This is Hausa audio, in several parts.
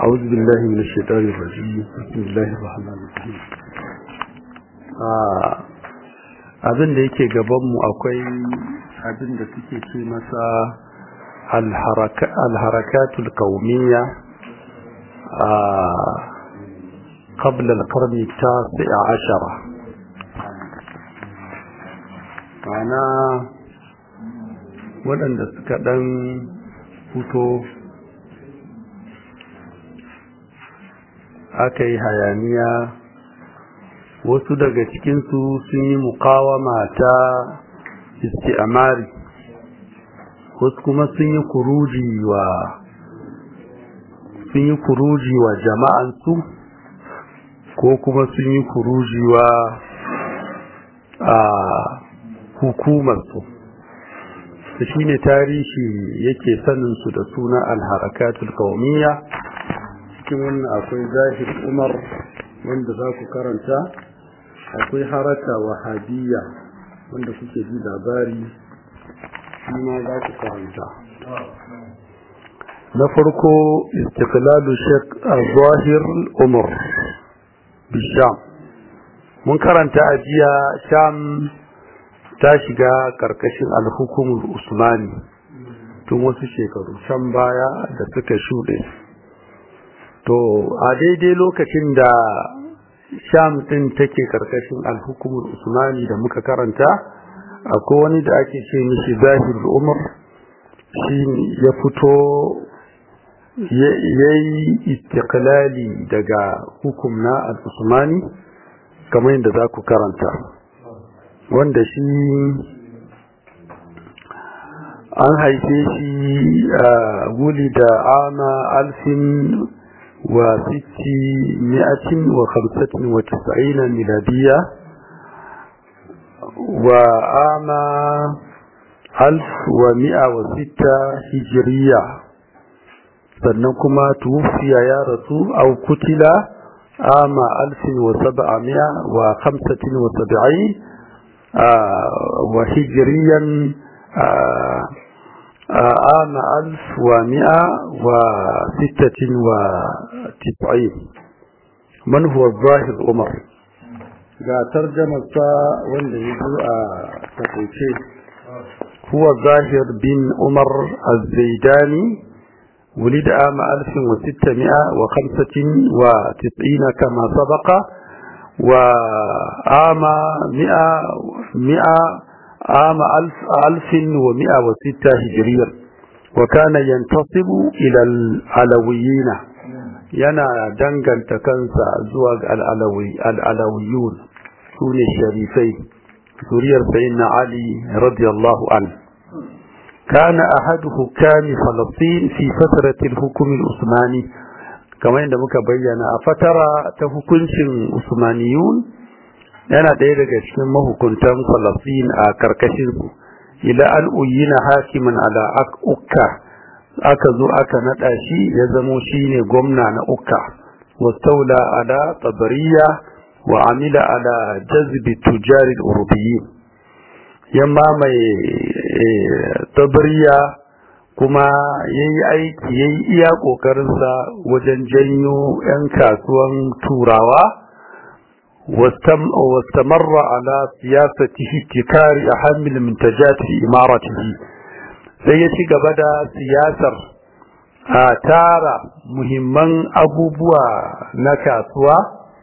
أعوذ بالله من الشيطان الرجيم بسم الله الرحمن الرحيم abin da yake gabanmu akwai abin da suke ce masa alharakatul kaumiyya a قبل القرن التاسع عشر ma'ana waɗanda suka ɗan fito aka yi hayaniya wasu daga cikinsu sun yi mukawama ta isti'amari wasu kuma sun yi kuruji wa sun yi kuruji wa jama'ansu ko kuma sun yi kuruji wa a hukumarsu da shi ne tarihi yake saninsu da suna alharakatul kawmiya cikin wannan akwai zahir umar wanda za ku karanta akwai haraka wahabiyya wanda kuke ji labari shi ma za ku karanta na farko istiqlalu shek zahir umar bisham mun karanta a jiya sham ta shiga karkashin alhukumul usmani tun wasu shekaru can baya da suka shuɗe to a daidai lokacin da sham ɗin take karkashin alhukumul usmani da muka karanta akwai wani da ake ce mishi zahir umar shi ya fito ya yi istiklali daga hukum na al-usmani kamar yadda za ku karanta wanda shi an haife shi a wuli da ama alfin wa sitti mi'atin wa hamsatin wa tisa'ina miladiya wa ama alf wa mi'a wa sitta hijiriya sannan kuma tuwufiya ya rasu au kutila ama alfin wa saba'a wa hamsatin wa saba'in وهجريا عام ألف ومئة وستة وتسعين من هو الظاهر عمر ga tarjamarsa wanda ya zo a takaice huwa zahir bin umar az-zaidani ولد عام 1695 كما سبق وعام مئة مئة عام ألف ألف ومئة وستة هجريا وكان ينتصب إلى العلويين ينا دنجن تكنسى زواج العلوي العلويون سون الشريفين سوريا سيدنا علي رضي الله عنه كان أحد حكام فلسطين في فترة الحكم العثماني kamar yadda muka bayyana a fatara ta hukuncin usmaniyun yana ɗaya daga cikin mahukuntan falafin a karkashinsu ila an uyina hakiman ala ukka aka zo aka naɗa shi ya zamo shi ne gwamna na ukka wastaula ala tabariya wa amila ala jazbi tujarin urubiyin ya mamaye tabariya kuma ya yi aiki ya yi iya ƙoƙarinsa wajen janyo 'yan kasuwan turawa wastamarra ala siyasatihi tikari a hamil mintajati imaratihi sai ya ci gaba da siyasar a tara muhimman abubuwa na kasuwa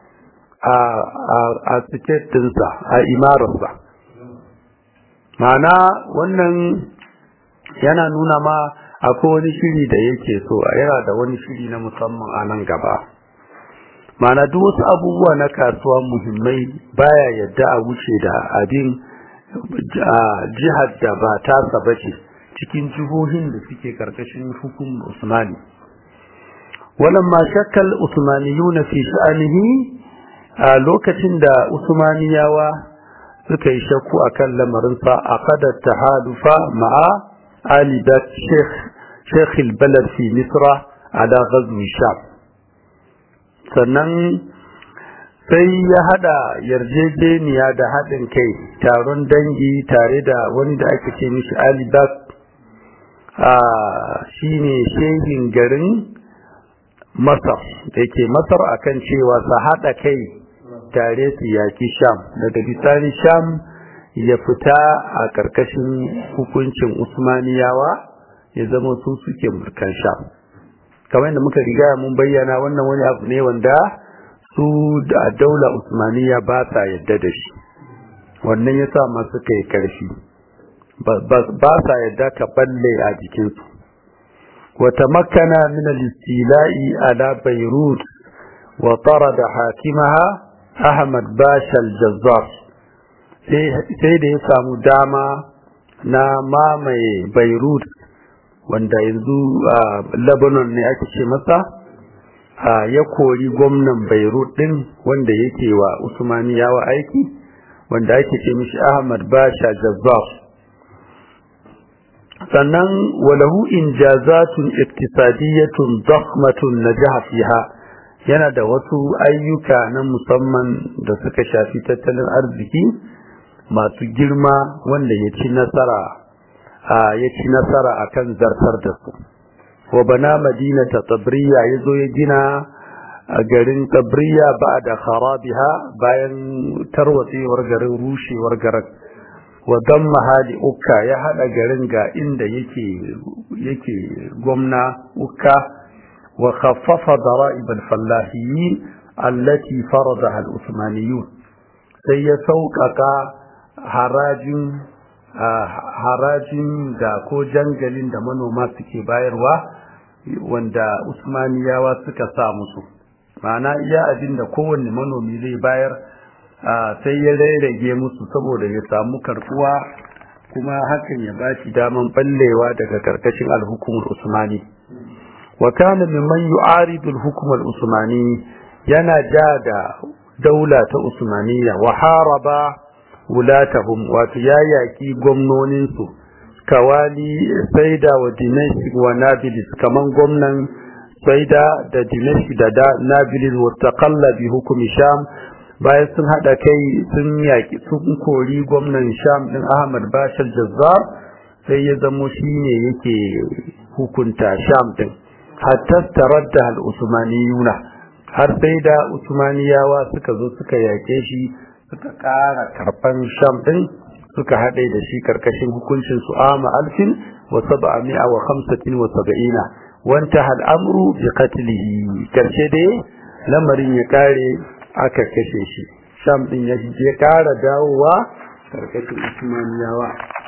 a siketinsa a imararsa ma'ana wannan yana nuna ma akwai wani shiri da yake so yana da wani shiri na musamman a nan gaba mana duk wasu abubuwa na kasuwa muhimmai baya yadda a wuce da abin jihar da ba tasa bace cikin jihohin da suke karkashin hukum usmani walamma shakkal usmaniyuna fi sha'anihi a lokacin da usmaniyawa suka yi shakku akan lamarinsa a kadar tahalufa ma'a آل بات شيخ شيخ البلد في مصر على غزو الشام sannan sai ya hada yarjejeniya da haɗin kai taron dangi tare da wani da ake ce mishi alibak a shine shehin garin masar da ke masar akan cewa su haɗa kai tare su yaƙi sham daga bisani sham ya fita a ƙarƙashin hukuncin usmaniyawa ya zama su suke mulkan sham kamar yadda muka riga mun bayyana wannan wani abu ne wanda su da daula usmaniya ba sa yadda da shi wannan ya sa masu kai ƙarfi ba sa yadda ka balle a jikinsu وتمكن من الاستيلاء على بيروت وطرد حاكمها أحمد باشا الجزار sai da ya samu dama na mamaye beirut wanda yanzu a lebanon ne ake ce masa ya kori gwamnan beirut din wanda yake wa usmaniyawa aiki wanda ake ce mishi ahmad basha jazzar sannan walahu injazatun iktisadiyatun dakhmatun najaha fiha yana da wasu ayyuka na musamman da suka shafi tattalin arziki masu girma wanda ya ci nasara ya ci nasara akan zartar da su wa bana madinata tabriya yazo ya gina a garin tabriya ba da kharabiha bayan tarwatsewar garin rushewar garin wa damma hali ukka ya hada garin ga inda yake yake gwamna ukka wa khaffafa dara'ib al-fallahiyin allati faradaha al-usmaniyun sai ya sauƙaƙa harajin harajin da ko jangalin da manoma suke bayarwa wanda usmaniyawa suka sa musu ma'ana iya abin da kowanne manomi zai bayar sai ya rairage musu saboda ya samu karkuwa kuma hakan ya bashi daman ballewa daga karkashin alhukumar usmani wa kana mimman yu'aridu alhukm usmani yana ja da daula ta usmaniya wa haraba wulatahum wato ya yaki gwamnonin su kawali saida wa dimashq wa nabilis kaman gwamnan saida da dimashq da nabilis wa taqalla bi hukmi sham bayan sun haɗa kai sun yaƙi sun kori gwamnan sham ɗin ahmad bashar jazzar sai ya zamo shi ne yake hukunta sham ɗin hatta taradda al-usmaniyuna har sai da usmaniyawa suka zo suka yaƙe shi suka ƙara karɓan sham ɗin suka haɗe da shi karkashin hukuncin su ama alfin wa saba'a mi'a wa khamsatin wa saba'ina wanta al'amru bi qatlihi karshe dai lamarin ya kare aka kashe shi sham din ya je kara dawowa karkashin usmaniyawa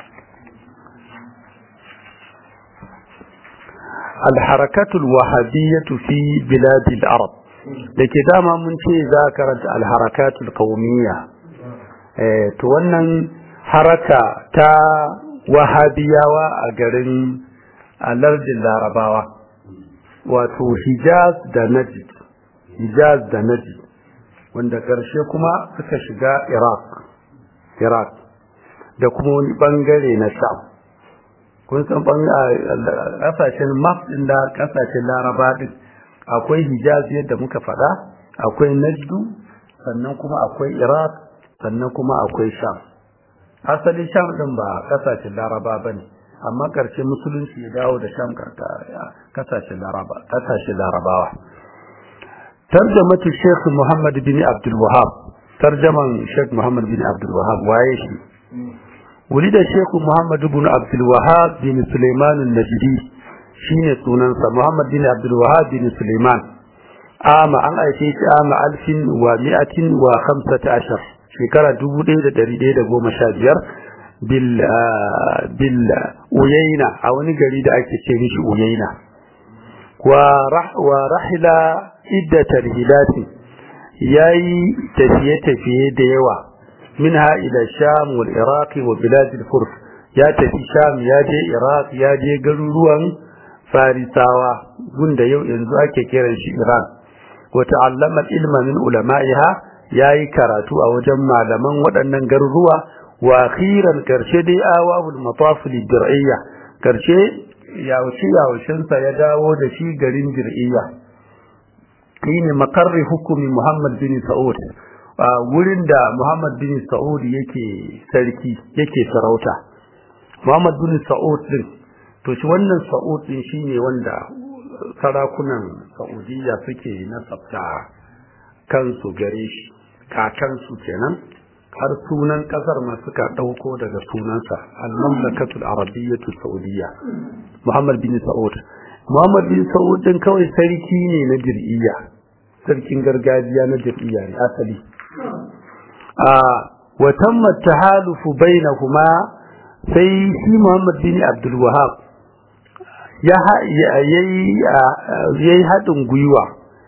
الحركة الوهابية في بلاد العرب dake dama mun ce za karanta alharakatul qawmiyya eh to wannan haraka ta wahabiyawa a garin alardin larabawa wato hijaz da najd hijaz da najd wanda ƙarshe kuma suka shiga Iraq Iraq da kuma wani bangare na Sham kun san ƙasashen map ɗin da ƙasashen Laraba din akwai Hijaz yadda muka faɗa akwai Najdu sannan kuma akwai Iraq sannan kuma akwai Sham asalin Sham din ba ƙasashen Laraba bane amma ƙarshe musulunci ya dawo da Sham ƙasashen Laraba ƙasashen Larabawa ترجمة الشيخ محمد بن عبد الوهاب ترجمة الشيخ محمد بن عبد الوهاب وايشي ولد الشيخ محمد بن عبد الوهاب بن سليمان النجدي شين سننسى محمد بن عبد الوهاب بن سليمان عام أن أيشيش عام ألف ومائة وخمسة عشر شكرا دبو ديدة دريدة قوم شابير بال بال أويينا أو نقري دا أكتشيش أويينا ورح ورحل iddatar hilati ya yi tafiye-tafiye da yawa minha ila sham wal iraqi wa biladil furs ya tafi sham ya je iraq ya je garuruwan farisawa gunda yau yanzu ake kiran shi iran wa ta'allama ilma min ulama'iha yayi karatu a wajen malaman waɗannan garuruwa wa akhiran karshe dai awahul mataf dir'iyya karshe yawace yawacensa ya dawo da shi garin dir'iyya shine makarri hukumi Muhammad bin Sa'ud wurin da Muhammad bin Sa'ud yake sarki yake sarauta Muhammad bin Sa'ud din to shi wannan Sa'ud din shine wanda sarakunan saudiya suke nasabta kansu gare shi kakansu kenan har sunan kasar ma suka ɗauko daga sunansa al-mamlakatul arabiyyatu saudiya muhammad bin sa'ud muhammad bin sa'ud din kawai sarki ne na jir'iyya sarkin gargajiya na jir'iyya ne asali a wa tamma tahalufu bainahuma sai shi muhammad bin abdul wahab ya yayi haɗin gwiwa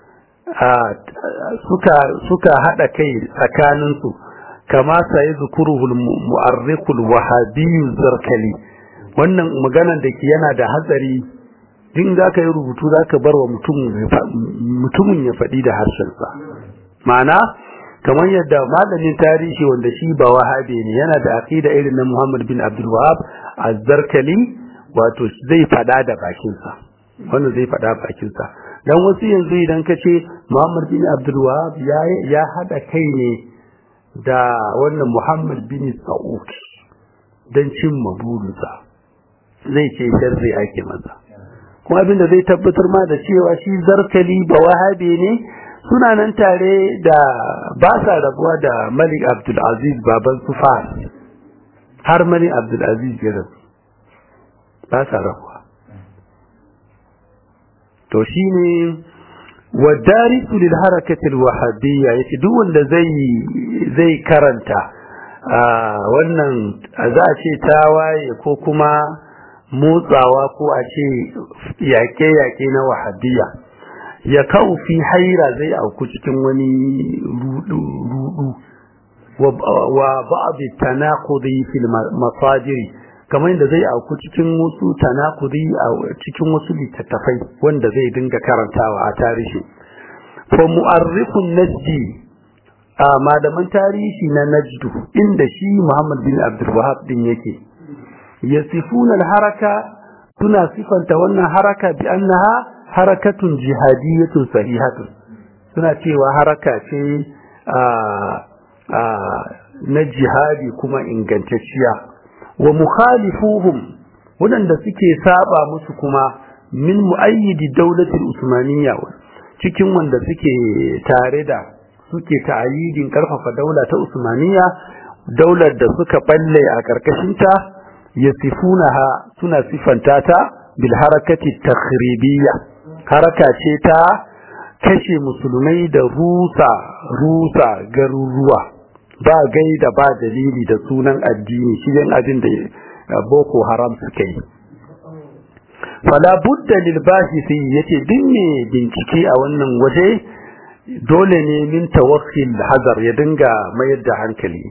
suka suka haɗa kai tsakaninsu kama sai zukuruhul mu'arrikul wahabiyyu zarkali wannan maganan da ke yana da hatsari din za ka yi rubutu za ka bar wa mutumin ya faɗi da harshensa ma'ana kamar yadda malamin tarihi wanda shi ba wahabe ne yana da aqida irin na Muhammad bin Abdul Wahab az-Zarkali wato zai faɗa da bakinsa wannan zai faɗa bakinsa dan wasu yanzu idan ka ce Muhammad bin Abdul Wahab ya ya hada kai ne da wannan Muhammad bin Saud dan cimma burinsa zai ce sharri ake masa kuma abin da zai tabbatar ma da cewa shi zarkali ba wahabe ne suna nan tare da ba sa rabuwa da Malik Abdul Aziz baban su har Malik Abdul Aziz ya rasu ba sa rabuwa to shine wadarisu lil harakati al wahabiyya yace duk wanda zai zai karanta wannan za a ce tawaye ko kuma motsawa ko a ce yaƙe-yaƙe na wahabiyya ya kawo fi haira zai auku cikin wani rudu wa ba'abi tanaqudi fil masajiri kamar yadda zai auku cikin wasu tanaqudi a cikin wasu littattafai wanda zai dinga karantawa a tarihi fa mu'arrikhun najdi a malaman tarihi na najdu inda shi Muhammad bin Abdul Wahhab din yake yasifuna al-haraka suna sifanta wannan haraka bi annaha harakatun jihadiyatun sahihatun suna cewa haraka ce na jihadi kuma ingantacciya wa mukhalifuhum wadanda suke saba musu kuma min muayyidi daulatul usmaniyya cikin wanda suke tare da suke ta'ayidin karfafa daula ta usmaniyya daular da suka balle a karkashinta yasifunaha suna sifanta ta bil harakati takhribiyya haraka ce ta kashe musulmai da rusa rusa garuruwa ba gaida ba dalili da sunan addini shi yan abin da boko haram suka yi fala budda lil bahisi yace din ne bincike a wannan waje dole ne min tawakkil hazar ya dinga mayar da hankali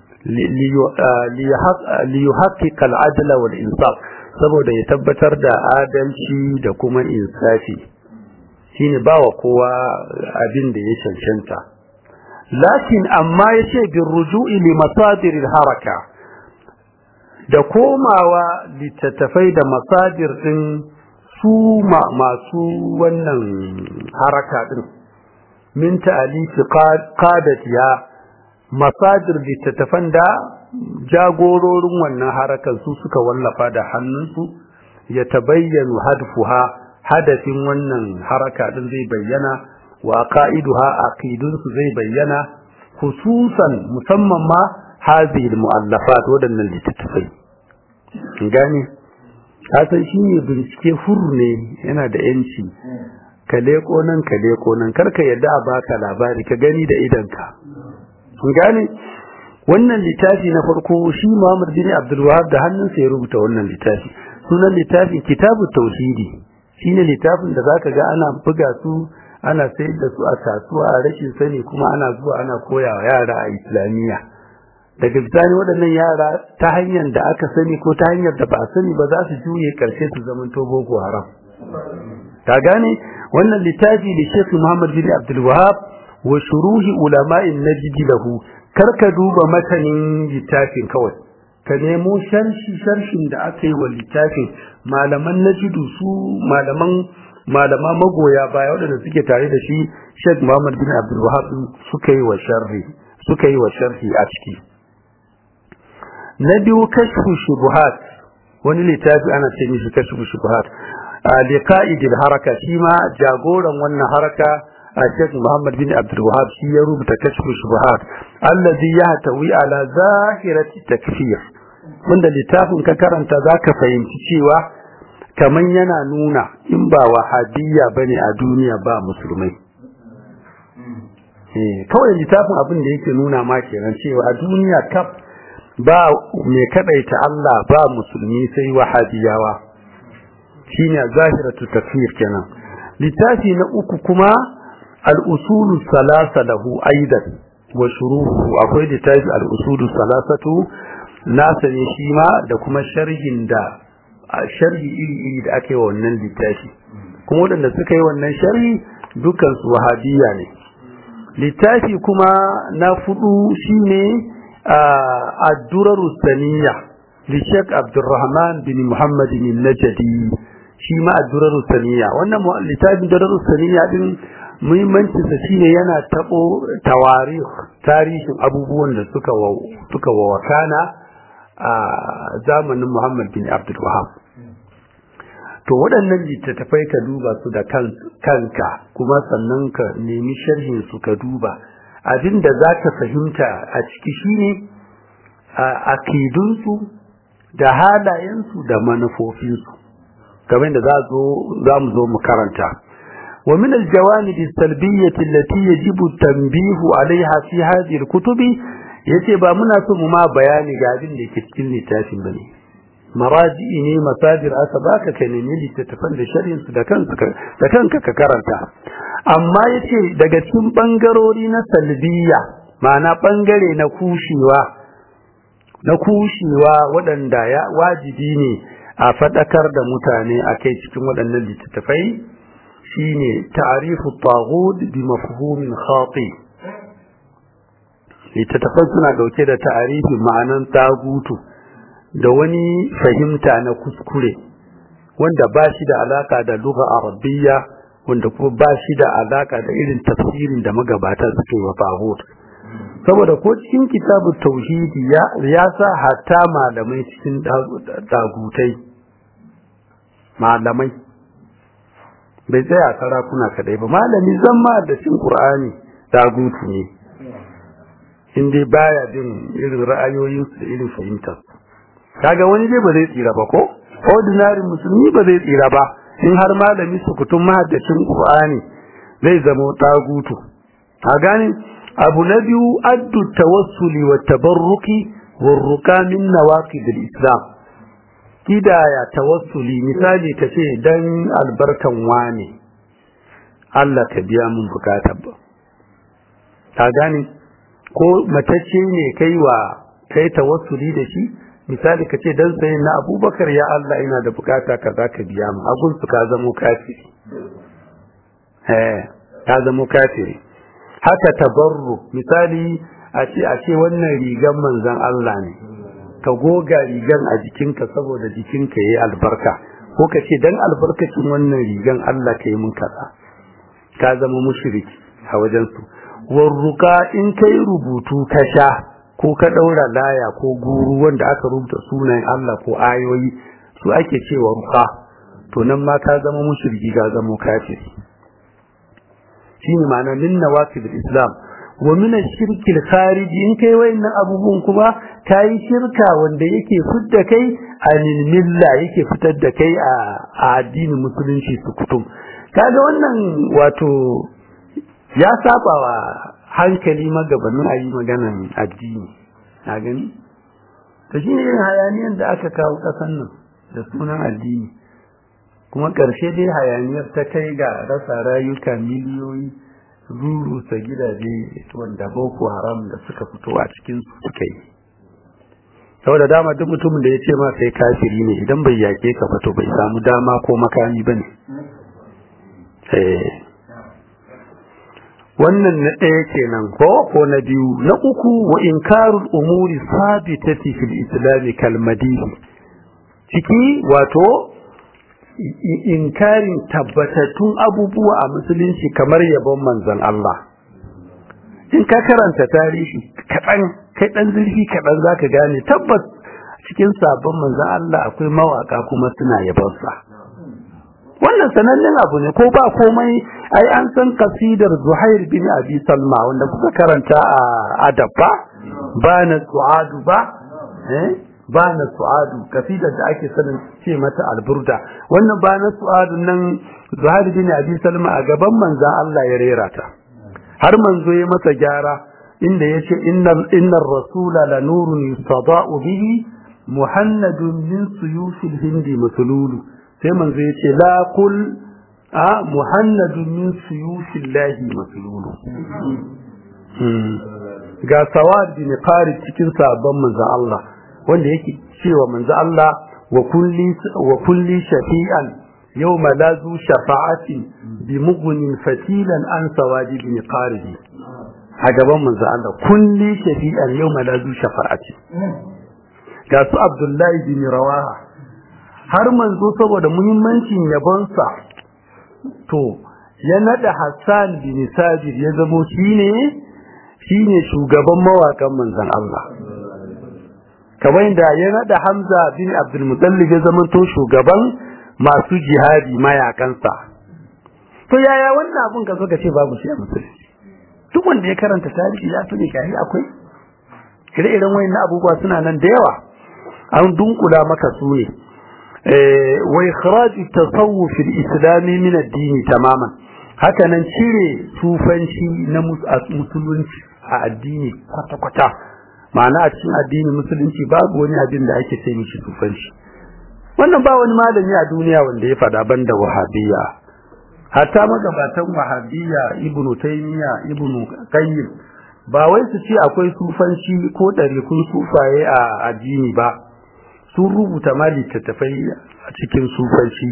li yuhaqqiq al adla wal insaf saboda ya tabbatar da adalci da kuma insafi shine bawa kowa abin da ya cancanta lakin amma yace bin ruju'i li masadir haraka da komawa littattafai da masadir din su masu wannan haraka din min ta'alifi qadatiya masadir littattafan da jagororin wannan harakan su suka wallafa da hannunsu ya tabayyanu hadfuha hadafin wannan haraka din zai bayyana wa qa'iduha aqidunsu zai bayyana khususan musamman ma hadhihi almu'allafat wadannan littattafai gani kasan shine bincike hur ne yana da yanci ka leko nan ka leko nan karka yadda a baka labari ka gani da idanka gane wannan littafi na farko shi Muhammad bin Abdul Wahhab da hannunsa ya rubuta wannan littafi sunan littafin Kitabu Tauhidi shine littafin da zaka ga ana buga su ana sayar da su a kasuwa a rashin sani kuma ana zuwa ana koya wa yara a Islamiyya daga bisani waɗannan yara ta hanyar da aka sani ko ta hanyar da ba a sani ba za su juye karshe su zaman to boko haram ka gane wannan littafi da Sheikh Muhammad bin Abdul Wahhab wa shuruhi ulama'in najd lahu karka duba matanin littafin kawai ka nemo sharshi sharshin da aka yi wa littafin malaman najidu su malaman malama magoya baya waɗanda suke tare da shi Sheikh Muhammad bin Abdul Wahhab suka yi wa sharhi suka yi wa sharhi a ciki na biyu kashfu shubuhat wani littafi ana ce mishi kashfu shubuhat liqa'idil haraka shi ma jagoran wannan haraka Sheikh Muhammad bin Abdul Wahhab shi ya rubuta kashfu shubuhat allazi yahtawi ala zahirati takfir wanda littafin ka karanta zaka fahimci cewa kaman yana nuna in ba wahabiyya bane a duniya ba musulmai eh kawai littafin abin da yake nuna ma kenan cewa a duniya kaf ba mai kadaita Allah ba musulmi sai wahabiyawa shine zahiratu takfir kenan littafi na uku kuma al-usulu salasa lahu aidan wa shuruhu akwai littafi al-usulu salasatu nasa ne shi ma da kuma sharhin da sharhi iri iri da ake wa wannan littafi kuma waɗanda suka yi wannan sharhi dukkan su wahabiyya ne littafi kuma na fudu shine الدرر الثانية للشيخ عبد الرحمن بن محمد النجدي شيما الدرر الثانية وانا لتاب الدرر الثانية din muhimmancinsa shine yana tabo tawarih tarihin abubuwan da suka suka wakana a zamanin Muhammad bin Abdul Wahab to waɗannan littattafai ka duba su da kanka kuma sannan ka nemi sharhin su ka duba abin da za ka fahimta a ciki shine akidunsu da halayensu da manufofinsu kamar da za mu zo mu karanta wa min aljawanib as-salbiyyah allati yajibu tanbihu alaiha fi hadhihi al-kutubi yace ba muna so mu ma bayani ga abin da ke cikin littafin bane maraji'i ne masadir aka baka ka nemi littattafan da sharhin su da kanka da kanka ka karanta amma yace daga cikin bangarori na salbiya ma'ana bangare na kushewa na kushewa waɗanda ya wajibi ne a faɗakar da mutane a kai cikin waɗannan littattafai shine ta'rifu taghut bi mafhumin khati littattafan suna dauke da ta'arifi ma'anan tagutu da wani fahimta na kuskure wanda ba shi da alaka da lugha arabiyya wanda kuma ba shi da alaka da irin tafsirin da magabata suke wa taghut saboda ko cikin kitabun tauhidi ya sa hatta malamai cikin dagutai malamai bai tsaya sarakuna kadai ba malami zama da cin qur'ani dagutu ne in dai baya bin irin ra'ayoyin su da irin fahimtar kaga wani dai ba zai tsira ba ko ordinary musulmi ba zai tsira ba in har malami su kutum mahaddacin qur'ani zai zama dagutu a gane abu na biyu addu tawassuli wa tabarruki wa ruka min nawaqid al-islam kidaya tawassuli misali kace dan albarkan wani Allah ka biya mun bukatar ba ka gane ko matacce ne kai wa kai tawassuli da shi misali kace dan sai na Abubakar ya Allah ina da bukata kaza ka biya mu agun su ka zamo kafiri eh ka zamo kafiri haka tabarru misali a ce a ce wannan rigan manzon Allah ne ka goga rigan a jikinka saboda jikinka yayi albarka ko ka ce dan albarkacin wannan rigan Allah ka yi mun kaza ka zama mushriki a wajen su warruka in kai rubutu ka sha ko ka daura laya ko guru wanda aka rubuta sunayen Allah ko ayoyi su ake cewa ruka to nan ma ka zama mushriki ka zama kafiri shine ma'ana min nawaqid islam wa min ash-shirk al-khariji in kai wayannan abubuwan kuma kai shirka wanda yake fidda kai anil milla yake fitar da kai a addinin musulunci su kutum kaga wannan wato ya saba wa hankali magabanin ayi maganan addini na gani to shine irin hayaniyan da aka kawo kasan nan da sunan addini kuma ƙarshe dai hayaniyar ta kai ga rasa rayuka miliyoyi rurusa gidaje wanda boko haram da suka fito a cikin su suka yi saboda dama duk mutumin da ya ce ma sai kafiri ne idan bai yake ka fito bai samu dama ko makami bane wannan na ɗaya kenan ko ko na biyu na uku wa inkarul umuri sabitati fil islam kal madihi ciki wato inkarin tabbatattun abubuwa a musulunci kamar yabon manzon Allah in ka karanta tarihi kaɗan kai ɗan zurfi kaɗan za ka gane tabbas cikin sabon manzon Allah akwai mawaƙa kuma suna yabonsa wannan sanannen abu ne ko ba komai ai an san kasidar Zuhair bin Abi Salma wanda kuka karanta a adabba ba na su'adu ba eh ba na su'adu kasidar da ake sanin ce mata alburda wannan ba na su'adu nan Zuhair bin Abi Salma a gaban manzon Allah ya rera ta har manzo ya masa gyara inda yace innal innar rasula la nurun yustada'u bihi muhannadun min suyufil hindi masululu sai manzo yace la kul a muhannadun min suyufillahi masululu ga sawad bin qarid cikin sabon manzo Allah wanda yake cewa manzo Allah wa kulli wa kulli shafi'an yawma la zu shafa'ati bi mughnin fatilan an sawadi bin qarid a gaban manzo Allah kulli shafi'an yawma la zu shafa'ati ga su Abdullahi bin Rawaha har manzo saboda muhimmancin yabonsa to ya nada Hassan bin Sabir ya zamo shine shine shugaban mawakan manzon Allah kamar da ya nada Hamza bin Abdul Muttalib ya zama to shugaban masu jihadi mayakansa to yaya wannan abun ka zo ka ce babu shi a musulunci duk wanda ya karanta tarihi ya sani kai akwai ire-iren wayannan abubuwa suna nan da yawa an dunkula maka su ne wa ikhraj at-tasawuf al-islami min ad-din tamaman haka nan cire sufanci na musulunci a addini kwata-kwata ma'ana a cikin addinin musulunci babu wani abin da ake ce mishi sufanci wannan ba wani malami a duniya wanda ya faɗa banda wahabiyya hatta magabatan wahabiyya ibnu taymiya ibnu qayyim ba wai su ce akwai sufanci ko ɗarikun sufaye a addini ba sun rubuta ma littattafai a cikin sufanci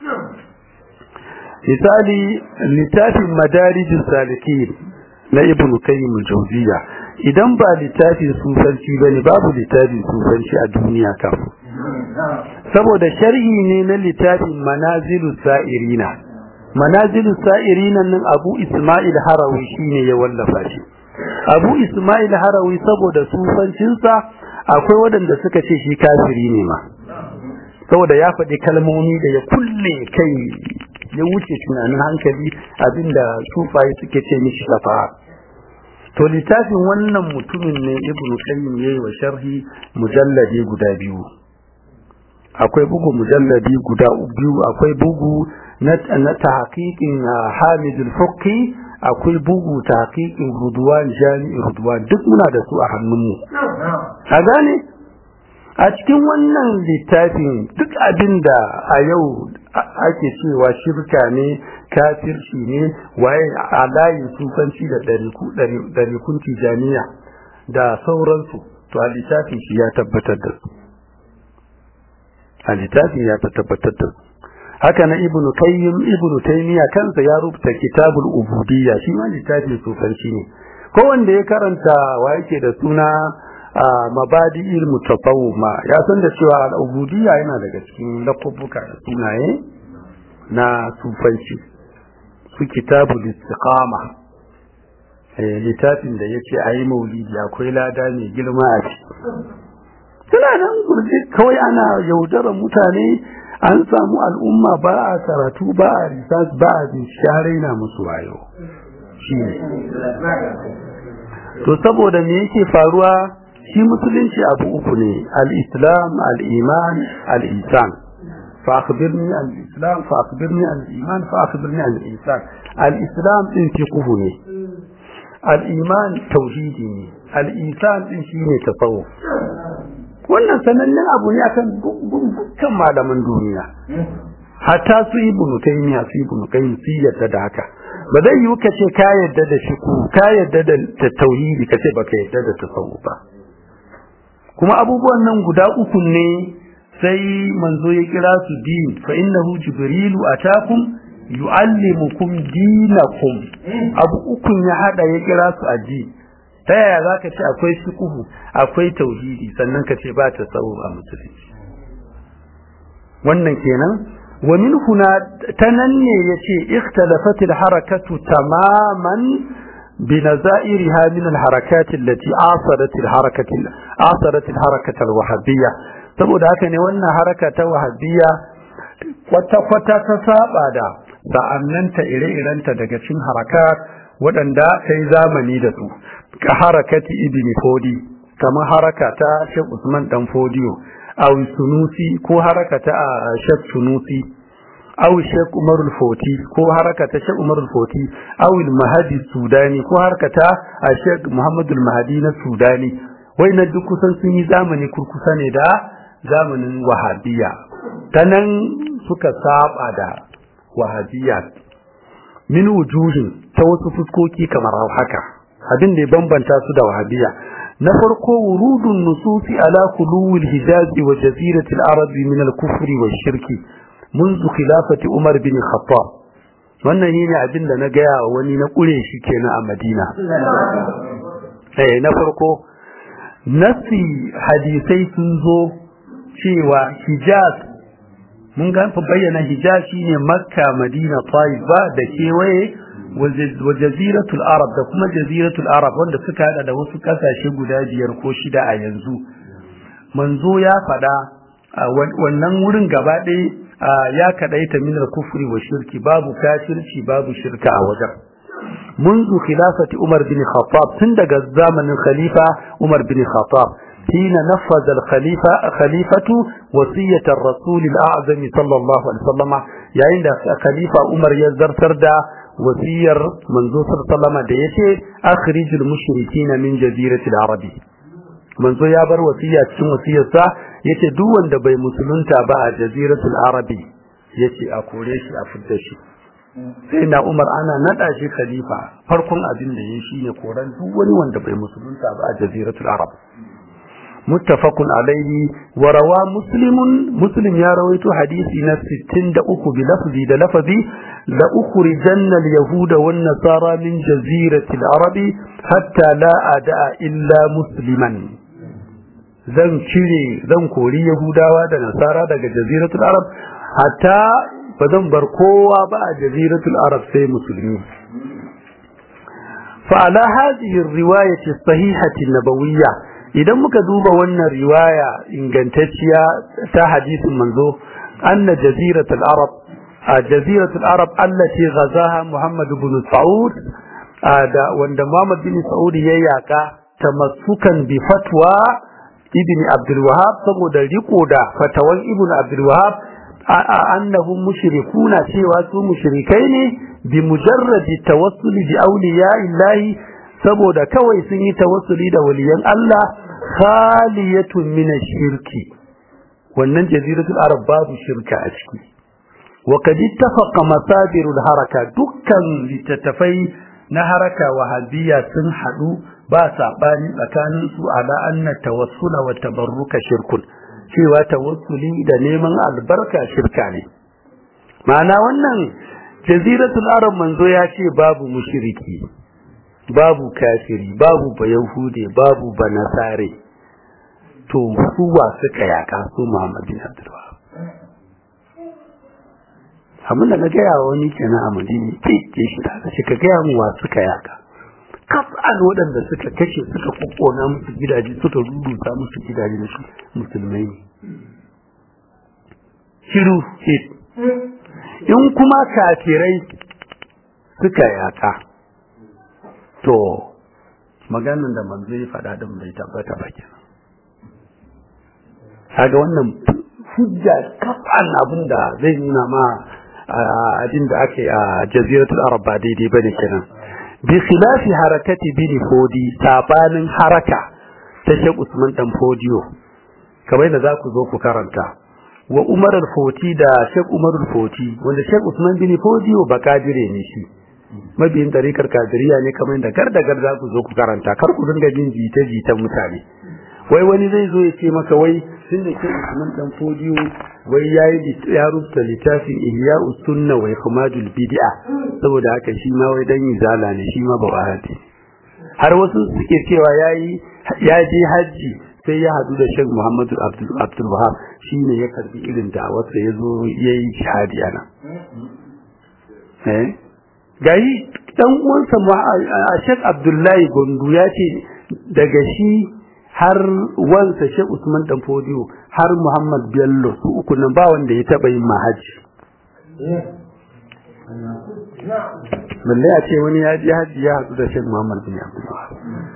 misali littafin madarijin salikin na ibn qayyim al-jawziya idan ba littafin sufanci bane babu littafin sufanci a duniya kam saboda sharhi ne na littafin manazilu sa'irina manazilu sa'irina nan abu isma'il harawi shine ya wallafa shi abu isma'il harawi saboda sufancinsa akwai waɗanda suka ce shi kafiri ne ma saboda ya faɗi kalmomi da ya kulle kai ya wuce tunanin hankali abinda sufaye suke ce mishi safa to littafin wannan mutumin ne ibnu qayyim yayi wa sharhi mujalladi guda biyu akwai bugu mujalladi guda biyu akwai bugu na na tahqiqin Hamid al-Fuqi akwai bugu tahqiqin Rudwan Jami'i Rudwan duk muna da su a hannunmu a gane a cikin wannan littafin duk abin da a yau ake cewa shirka ne kafirci ne waye a layin sufanci da ɗarikun tijaniya da sauransu to a littafin shi ya tabbatar da su a littafin ya tabbatar da su haka na ibnu qayyim ibnu taymiya kansa ya rubuta kitabul ubudiyya shi ma littafin sufanci ne ko wanda ya karanta wa yake da suna mabadi'il mutasawwima ya san da cewa al-ubudiyya yana daga cikin lakubbuka da sunaye na sufanci su kitabul istiqama eh littafin da yace ayi maulidi akwai lada mai girma a ciki suna nan gurje kawai ana yaudarar mutane an samu al'umma ba a karatu ba a research ba a bincike na musu wayo shi ne to saboda me yake faruwa shi musulunci abu uku ne al-islam al-iman al-ihsan fa akhbirni al-islam fa akhbirni al-iman fa akhbirni al-ihsan al-islam din fiqhu ne al-iman tauhidi ne al-ihsan din shine tasawuf wannan sanannen abu ne akan dukkan malaman duniya hatta su ibnu taymiya su ibnu qayyim su yadda da haka ba zai yi ka ce ka yadda da shi ku ka yadda da tauhidi ka ce baka yadda da tasawuf ba kuma abubuwan nan guda uku ne sai manzo ya kira su din fa innahu jibrilu atakum yuallimukum dinakum abu uku ya hada ya kira su addini ta yaya za ka ce akwai shukuhu akwai tauhidi sannan ka ce ba ta tsawo a musulunci wannan kenan wa min huna ta nan ne ya ce ikhtalafat harakatu tamaman بنظائرها من الحركات التي عاصرت الحركة عاصرت الحركة الوهابية saboda haka ne wannan haraka ta wahabiyya kwata-kwata ta saba da sa'annanta ire-irenta daga cin harakat waɗanda ta yi zamani da su ka harakati ibn fodi kamar haraka ta shek usman dan fodiyo aw sunusi ko haraka ta shek sunusi aw shek umar foti ko haraka ta shek umar foti aw mahadi sudani ko haraka ta shek muhammad mahadi na sudani wai na duk kusan sun yi zamani kurkusa ne da zamanin wahabiya ta nan suka saba da wahabiya min wujuhin ta wasu fuskoki kamar haka abin da ya bambanta su da wahabiya na farko wurudun nususi ala kuluwil hijazi wa jaziratil arabi min al-kufri wa shirki منذ خلافة عمر بن الخطاب wannan ne abin da na gaya wa wani na kure shi kenan a Madina eh na farko nasi hadisai sun zo cewa Hijaz mun ga fa bayyana Hijaz shine Makka Madina Taiba da kewaye wa jaziratul Arab da kuma jaziratul Arab wanda suka hada da wasu kasashe guda biyar ko shida a yanzu manzo ya fada wannan wurin gaba ɗaya ya kadaita min al-kufri wa shirki babu kafirci babu shirka a wajen منذ خلافة عمر بن الخطاب تندق الزمن الخليفة عمر بن الخطاب حين نفذ الخليفة خليفة وصية الرسول الأعظم صلى الله عليه وسلم يعني خليفة عمر يزر تردى وصية منذ صلى الله عليه وسلم ديته أخرج المشركين من جزيرة العربي منذ يابر وصية وصية yace duk wanda bai musulunta ba a jaziratul arabi yace a kore shi a fidda shi sai na umar ana nada shi khalifa farkon abin da yayi shine koran duk wani wanda bai musulunta ba a jaziratul arab muttafaqun alayhi wa rawa muslimun muslim ya rawaito hadisi na 63 bi lafzi da lafzi la ukhrijanna al yahuda wan nasara min jaziratil arabi hatta la ada illa musliman zan cire zan kori yahudawa da nasara daga jaziratul arab hatta ba zan bar kowa ba a jaziratul arab sai musulmi fa ala hadhihi riwayati sahihati nabawiyya idan muka duba wannan riwaya ingantacciya ta hadisin manzo anna jaziratul arab a jaziratul arab allati ghazaha muhammad ibn saud da wanda muhammad bin saud ya yaka tamassukan bi fatwa ibn Abdul Wahab saboda riko da fatawan ibn Abdul Wahab annahum mushrikuna cewa su mushrikai ne bi mujarradi tawassuli bi awliya illahi saboda kawai sun yi tawassuli da waliyan Allah khaliyatun min shirki wannan jaziratul arab babu shirka a ciki wa kad ittafaqa masadirul haraka dukkan littattafai na haraka wahabiyya sun hadu ba saɓani tsakanin su ala anna tawassula wa tabarruka shirkun cewa tawassuli da neman albarka shirka ne ma'ana wannan jaziratul arab manzo ya ce babu mushriki babu kafiri babu bayahude babu banasare to su wa suka yaka su muhammad bin abdul wahab abinda na gaya wa wani kenan a madina ke ke shi ta ce ka gaya mu wa suka yaka kaf'an waɗanda suka kashe suka kokona musu gidaje suka rubuta musu gidaje na su musulmai ne shiru in kuma kafirai suka yaka to maganin da manzo ya faɗa din bai tabbata ba kenan kaga wannan hujja kaf'an abin da zai nuna ma abin da ake a jaziratul arab ba daidai bane kenan بخلاف حركة بن فودي sabanin haraka ta Sheikh Usman dan Fodiyo kamar da zaku zo ku karanta wa Umar al-Foti da Sheikh Umar al-Foti wanda Sheikh Usman bin Fodiyo ba kadire ne shi mabiyin tarikar kadiriya ne kamar da gar da gar za ku zo ku karanta kar ku dinga jin jita jitan mutane wai wani zai zo ya ce maka wai tun da Sheikh Usman dan Fodiyo wai yayi ya rubuta littafin Ihya'us Sunna wa Ikmadul Bid'a saboda haka shi ma wai dan izala ne shi ma ba wahabi har wasu suke cewa yayi ya je haji sai ya hadu da Sheikh Muhammadu Abdul Abdul Wahab shine ya karbi irin da wasa yazo yayi jihadi ana eh gayi dan uwansa Sheikh Abdullahi Gondu ya ce daga shi har wansa Sheikh Usman dan Fodiyo har Muhammad Bello su uku nan ba wanda ya taba yin mahaji balle a ce wani ya ji haji ya haɗu da Sheikh Muhammad bin Abdul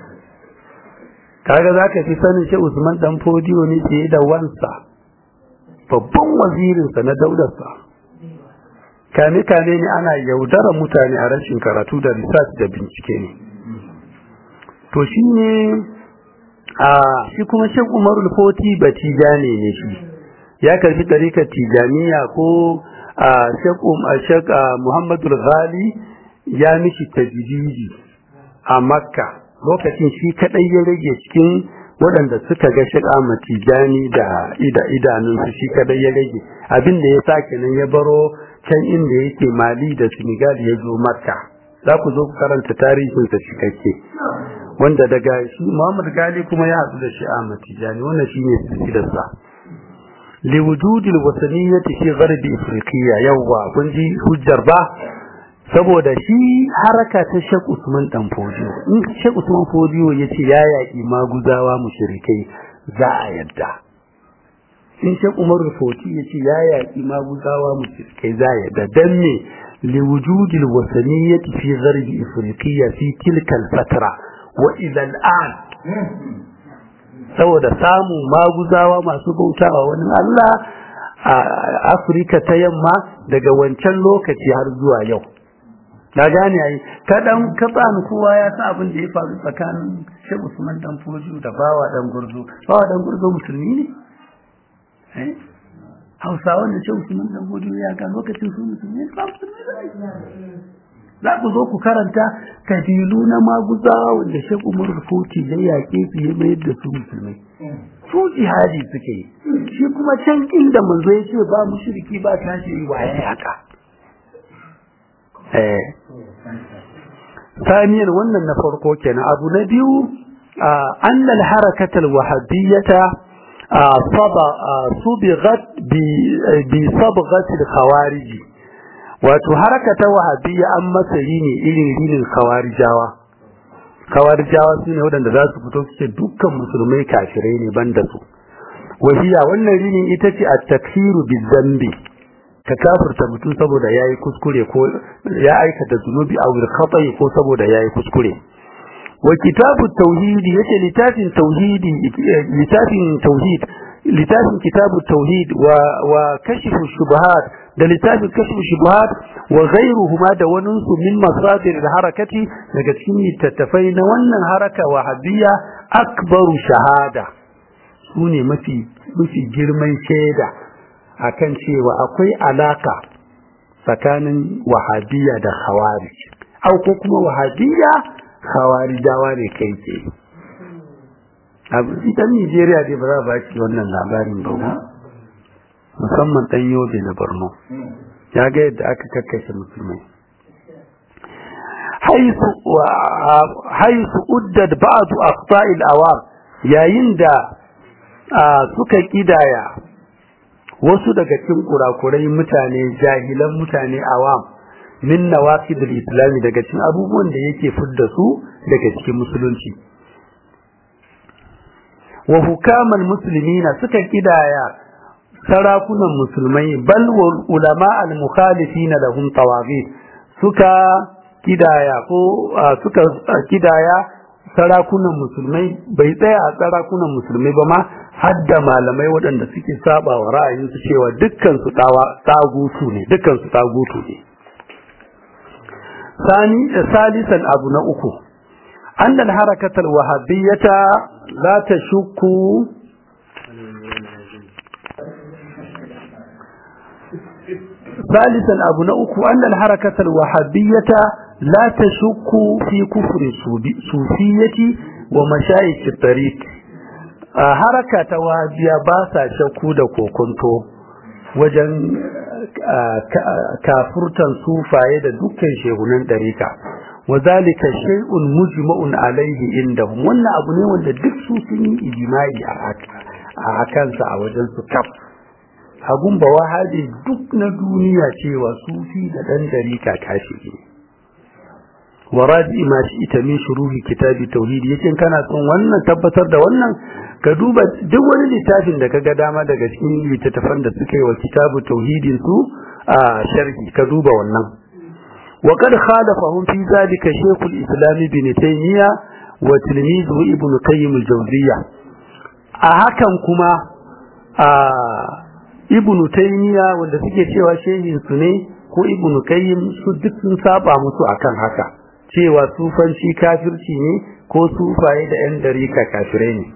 kaga zaka fi sanin Sheikh Usman dan Fodiyo ne fiye da wansa babban wazirinsa na daularsa kame kame ne ana yaudara mutane a rashin karatu da research da bincike ne to shi ne a shi kuma Sheikh Umar Foti Batijani ne shi ya karbi tarikar Tijaniya ko a Sheikh Muhammadu Ghali ya mishi tajdidi a Makka lokacin shi kadai ya rage cikin waɗanda suka ga Sheikh Ahmad Tijani da ida idanunsu shi kadai ya rage abin da ya sake nan ya baro can inda yake Mali da Senegal ya zo Makka za ku zo ku karanta tarihin sa cikakke wanda daga shi Muhammad Gali kuma ya haɗu da shi Ahmad Tijani wannan shine silsilarsa liwujudi alwasaniyyati fi gharbi afriqiya yawwa kun ji hujjar ba saboda shi haraka ta Sheikh Usman dan Fodiyo in Sheikh Usman Fodiyo yace ya yaki maguzawa mushrikai za a yadda in Sheikh Umar Foti yace ya yaki maguzawa mushrikai za a yadda dan ne liwujudi alwasaniyyati fi gharbi afriqiya fi tilka alfatra wa ila al'an saboda samun maguzawa masu bautawa wani Allah a Afirka ta yamma daga wancan lokaci har zuwa yau na gane ai kadan katsan kowa ya sa abin da ya faru tsakanin Sheikh Usman dan Foju da Bawa dan Gurzo Bawa dan Gurzo musulmi ne eh Hausawa da Sheikh Usman dan Foju ya ga lokacin su musulmi ne ba musulmi ne za ku zo ku karanta kabilu na maguzawa wanda Sheikh Umar Foti ya yaƙe su ya mayar da su musulmai. Su jihadi suke yi. Shi kuma can inda manzo ya ce ba mushriki ba tashi yi waye haka. Eh. Saniyar wannan na farko kenan abu na biyu annal harakatal wahabiyyata صبغت بصبغة الخوارج wato haraka ta wahabiyya an masa ne irin rinin kawarijawa kawarijawa su ne waɗanda za su fito su ce dukkan musulmai kafirai ne banda su wahiya wannan rinin ita ce a takfiru bi zambi ka kafirta mutum saboda ya yi kuskure ko ya aikata zunubi a wurin kafai ko saboda ya yi kuskure wa kitabu tauhidi yace littafin tauhidi littafin tauhid littafin kitabu tauhid wa wa kashifu shubuhat da littafin kashifu shubuhat wa ghayruhuma da wani su min masadir da harakati daga cikin littattafai na wannan haraka wahabiyya akbaru shahada su ne mafi mafi girman shaida akan cewa akwai alaka tsakanin wahabiyya da khawarij au ko kuma wahabiyya khawarijawa ne kai ke ita Nijeriya dai ba za ba shi wannan labarin ba musamman ɗan yobe na Borno ya ga yadda aka kakkashe musulmai haisu uddad ba'du aqta'il awam yayin da suka kidaya wasu daga cikin kurakurai mutane jahilan mutane awam min nawaqidul islami daga cikin abubuwan da yake fidda su daga cikin musulunci wa hukaman muslimina suka kidaya sarakunan musulmai bal wal ulama al mukhalifina lahum tawagit suka kidaya ko suka kidaya sarakunan musulmai bai tsaya a sarakunan musulmai ba ma hadda malamai waɗanda suke saba wa ra'ayinsu cewa dukkan su tagutu ne dukkan su tagutu ne sani salisan abu na uku أن الحركة الوهابية لا تشك ثالثا أبو نأكو أن الحركة الوهابية لا تشك في كفر الصوفية ومشايخ الطريق حركة وهابية باسا شكو دكو كنتو wajen kafurtan sufaye da dukkan shehunan ɗarika وذلك شيء مجمع عليه عندهم wannan abu ne wanda duk su sun yi ijma'i a kansa a wajen su kaf abun ba wahabi duk na duniya cewa sufi da dan dariƙa kashi ne wa raji ma shi ita min shuruhi kitabi tauhidi yace kana son wannan tabbatar da wannan ka duba duk wani littafin da kaga dama daga cikin littattafan da suka yi wa kitabu tauhidin su a sharhi ka duba wannan wa kad khalafahum fi zalika shaykhul islam ibn taymiya wa tilmizu ibn qayyim al-jawziyya a hakan kuma a ibn taymiya wanda suke cewa shehin su ne ko ibn qayyim su duk sun saba musu akan haka cewa sufanci kafirci ne ko sufaye da yan dariƙa kafirai ne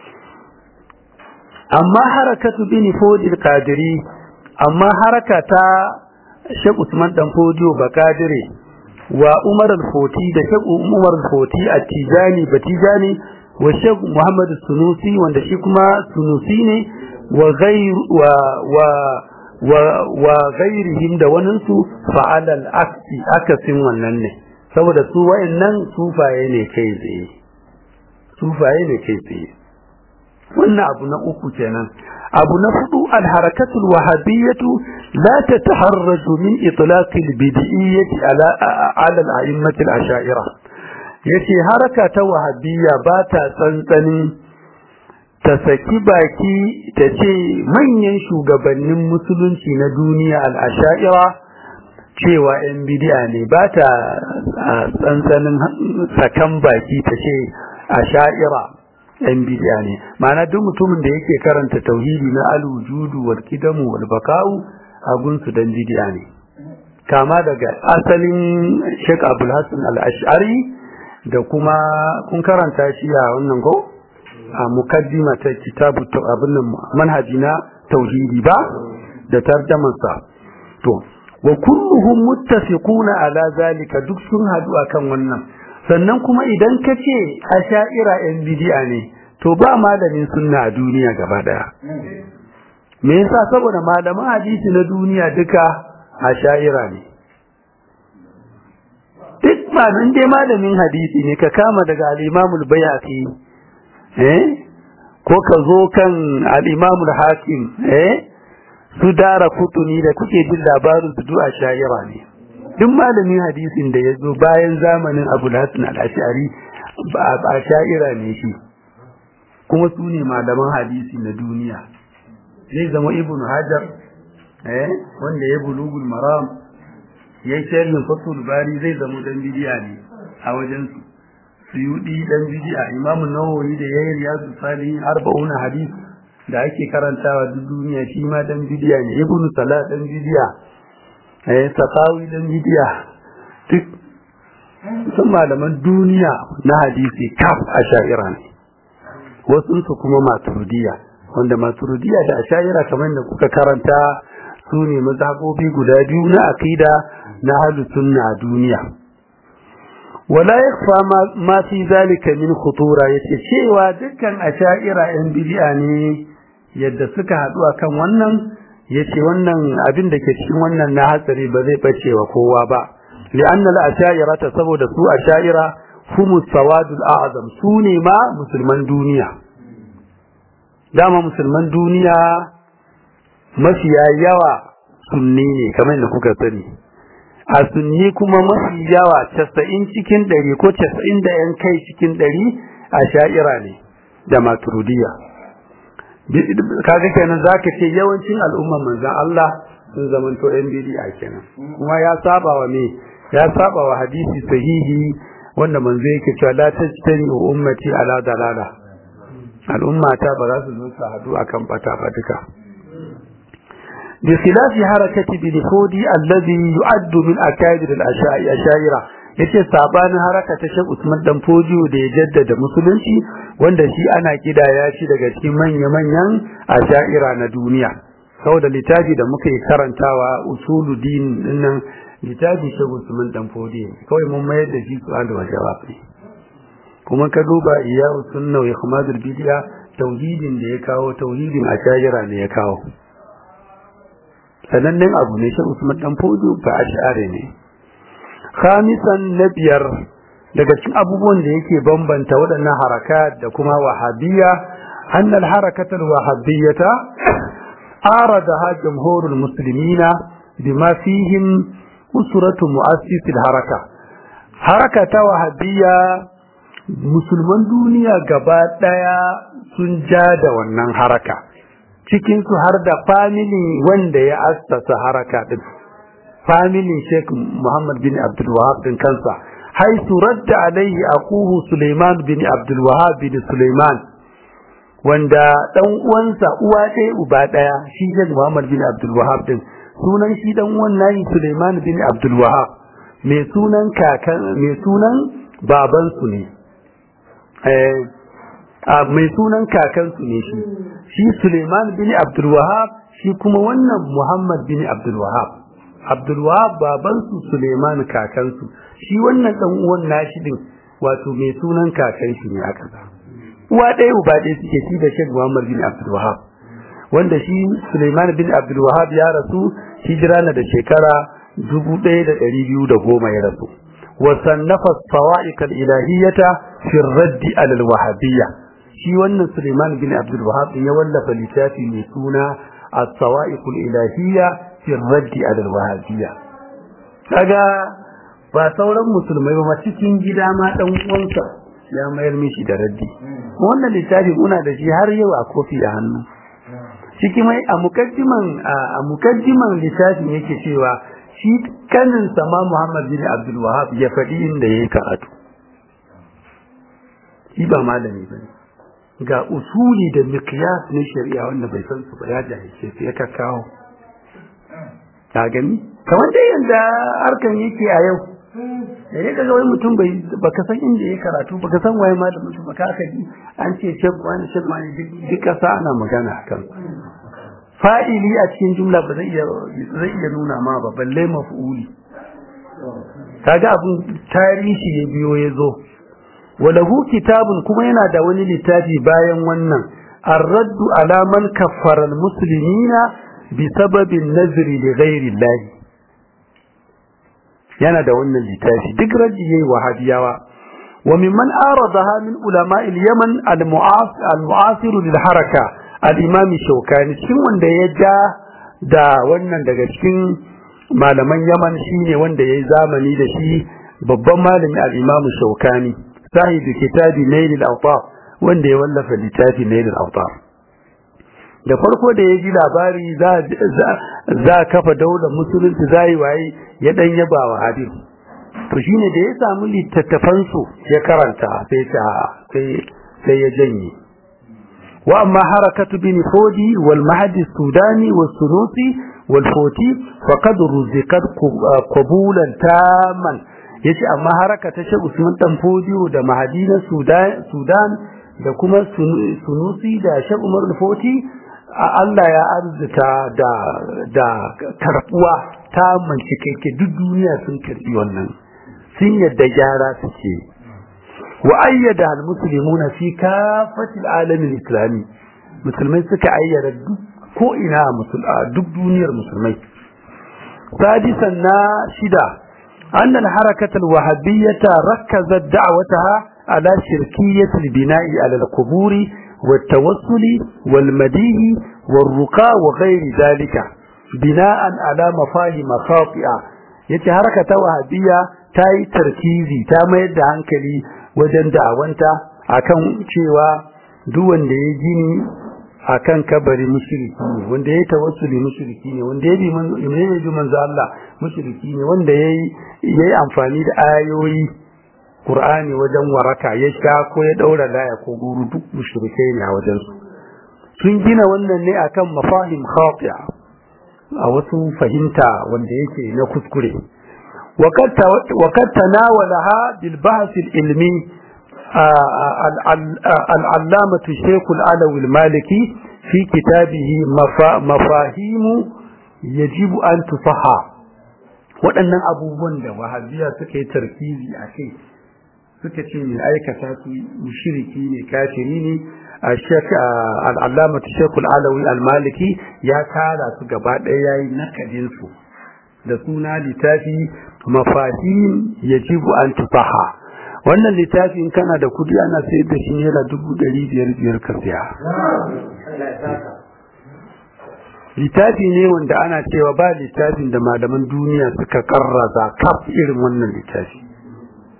amma harakatu bin fodil kadiri amma haraka ta Sheikh Usman dan Fodiyo Bakadire wa Umar al-Foti da Sheikh Umar al-Foti a Tijani Batijani wa Sheikh Muhammad Sunusi wanda shi kuma Sunusi ne wa ghayr wa wa wa wa ghayrihim da waninsu fa'ala al-aksi akasin wannan ne saboda su wayannan sufaye ne kai tsaye sufaye ne kai tsaye wannan abu na uku kenan abu na hudu alharakatul wahabiyyatu la tataharraju min itlaq albid'iyyati ala ala al-a'immati al-ash'ira yace haraka ta wahabiyya ba ta tsantsanin ta saki baki ta ce manyan shugabannin musulunci na duniya al-ash'ira cewa yan bid'a ne ba ta tsantsanin sakan baki ta ce ash'ira yan bid'a ne ma'ana duk mutumin da yake karanta tauhidi na al-wujudu wal qidamu wal baka'u a gunsu dan bid'a ne kama daga asalin Sheikh Abdul Hassan al-Ash'ari da kuma kun karanta shi a wannan ko a mukaddima ta kitabu abin nan manhaji na tauhidi ba da tarjaman sa to wa kulluhum muttafiquna ala zalika duk sun hadu akan wannan sannan kuma idan ka ce a sha'ira yan bidi'a ne to ba malamin sunna a duniya gaba daya me yasa saboda malaman hadisi na duniya duka a sha'ira ne duk malamin dai malamin hadisi ne ka kama daga al-imamul bayhaqi eh ko ka zo kan al-imamul hakim eh su dara kutuni da kuke jin labarin su duk a sha'ira ne duk malamin hadisin da ya zo bayan zamanin abu hasan al-ashari a sha'ira ne shi kuma su ne malaman hadisi na duniya zai zama ibn hajar eh wanda ya bulugul maram ya yi sharhin fatul bari zai zama dan bidiya ne a wajen su suyudi dan bidiya imamu nawawi da yayi riyadu salihin arba'una hadis da ake karantawa duk duniya shi ma dan bidiya ne ibn salah dan bidiya eh sakawi dan bidiya duk sun malaman duniya na hadisi kaf a sha'ira ne wasu su kuma maturidiyya wanda maturidiyya da asha'ira kamar da kuka karanta su ne mazhabobi guda biyu na aqida na ahlus sunna a duniya wala yakfa ma fi zalika min khutura yace cewa dukkan asha'ira yan bid'a ne yadda suka haɗu akan wannan yace wannan abin da ke cikin wannan na hatsari ba zai bace wa kowa ba li'anna al-asha'ira ta saboda su asha'ira humus sawadul a'zam su ne ma musulman duniya dama musulman duniya mafiya yawa sunni ne kamar yadda kuka sani a sunni kuma mafi yawa casa'in cikin ɗari ko casa'in da yan kai cikin ɗari a sha'ira ne da maturudiya kaga kenan za ka ce yawancin al'umman manzan Allah sun zamanto yan bidi'a kenan kuma ya saba wa me ya saba wa hadisi sahihi wanda manzo yake cewa la tajtani ummati ala dalala al'umma ta ba za su zo su hadu akan bata ba duka bi khilafi harakati bil hudi alladhi yu'addu min akadir al ashaira yace sabanin haraka ta Sheikh Usman dan Fodiyo da ya jaddada musulunci wanda shi ana kidaya shi daga cikin manya-manyan ashaira na duniya saboda littafi da muka yi karantawa usuluddin dinnan littafi shi Usman dan fodi kawai mun mayar da shi su'al wa jawab ne kuma ka duba iya sunna wa ikhmadul bid'a tauhidin da ya kawo tauhidin ashajira ne ya kawo sanannen abu ne shi Usman dan fodi ba ash'ari ne khamisan na biyar daga cikin abubuwan da yake bambanta waɗannan harakat da kuma wahabiyya annal harakatul wahabiyyata aradaha jumhurul muslimina bima fihim usuratu mu'assisil haraka haraka ta wahabiyya musulman duniya gaba daya sun ja da wannan haraka cikinsu har da family wanda ya assasa haraka din family Sheikh Muhammad bin Abdul Wahab din kansa haisu radda alaihi akuhu Suleiman bin Abdul Wahab bin Suleiman wanda dan uwansa uwa ɗaya uba ɗaya shi Sheikh Muhammad bin Abdul Wahab din sunan shi dan uwan nayi Suleiman bin Abdul Wahab mai sunan kakan mai sunan baban su ne eh mai sunan kakan su ne shi shi Suleiman bin Abdul Wahab shi kuma wannan Muhammad bin Abdul Wahab Abdul Wahab baban su Suleiman kakan su shi wannan dan uwan nashi din wato mai sunan kakan shi ne aka sa uwa ɗaya uba ɗaya suke shi da Sheikh Muhammad bin Abdul Wahab wanda shi Suleiman bin Abdul Wahab ya rasu hijira na da shekara dubu ɗaya da ɗari biyu da goma ya rasu wa sannafa sawa'iq al-ilahiyyata fi ar-radd ala al-wahabiyya shi wannan Suleiman bin Abdul Wahab ya wallafa littafi mai suna as-sawa'iq al-ilahiyya fi ar-radd ala al-wahabiyya kaga ba sauran musulmai ba cikin gida ma dan uwansa ya mayar mishi da raddi wannan littafi muna da shi har yau a kofi a hannu ciki mai a mukaddiman a mukaddiman littafin yake cewa shi kanin sama Muhammad bin Abdul Wahhab ya faɗi inda yayi karatu shi ba malami bane ga usuli da miqyas na shari'a wanda bai san su ba ya jahilce su ya kakkawo ka gani kamar dai yanda harkan yake a yau da ya kaga wai mutum bai baka san inda ya karatu baka san waye ma da mutum baka aka ji an ce shek wani shek wani duk kasa ana magana akan fa'ili a cikin jumla ba zai iya zai iya nuna ma ba balle maf'uli kaga abun tarihi ya biyo ya zo walahu kitabun kuma yana da wani littafi bayan wannan الرد على من كفر المسلمين بسبب النذر لغير الله yana da wannan littafi duk raji yayi wahabiyawa wa mimman aradaha min ulama al-yaman al-mu'asir lil haraka al-imam shaukani cikin wanda ya ja da wannan daga cikin malaman yaman shine wanda yayi zamani da shi babban malami al-imam shaukani sahibi kitabi nail al-awtar wanda ya wallafa littafi nail al-awtar da farko da ya ji labari za kafa daular musulunci za yi waye ya dan yaba wa hadin to shine da ya samu littattafan su ya karanta sai ta sai sai ya janye wa amma harakatu bin fodi wal mahdi sudani was sunusi wal foti faqad ruziqat qabulan taman yace amma haraka ta Sheikh Usman dan Fodiyo da mahdi na Sudan Sudan da kuma sunusi da Sheikh Umar al-Foti Allah ya arzuta da da karbuwa ta mancike duk duniya sun karbi wannan sun yadda gyara suke wa ayyada almuslimuna fi kafatil alamin islami musulmai suka ayyada duk ko ina duk duniyar musulmai sadisan na shida أن الحركة الوهابية ركزت دعوتها على شركية البناء على القبور والتوسل والمديه والرقى وغير ذلك بناء على مفاهيم خاطئة yace haraka ta wahabiyya ta yi tarkizi ta mayar da hankali wajen da'awanta akan cewa duk wanda ya gini akan kabari mushriki ne wanda ya tawassuli mushriki ne wanda ya bi manzo manzo Allah mushriki ne wanda yayi yayi amfani da ayoyi Qur'ani wajen waraka ya sha ko ya daura laya ko guru duk mushrikai ne a wajen su sun gina wannan ne akan mafahim khati'a a wasu fahimta wanda yake na kuskure وقد تناولها بالبحث العلمي العلامة الشيخ العلوي المالكي في كتابه مفاهيم يجب أن تصحى waɗannan abubuwan da wahabiya suka yi tarkizi a kai suka ce mai aikata su mushriki ne kafiri ne a al'allama ta shekul alawi al-maliki ya tara su gaba ɗaya yayi nakadin su da suna littafi mafahim yajibu an tufaha wannan littafi in kana da kudi ana sayar da shi naira dubu ɗari biyar biyar ka siya littafi ne wanda ana cewa ba littafin da malaman duniya suka karraza kaf irin wannan littafi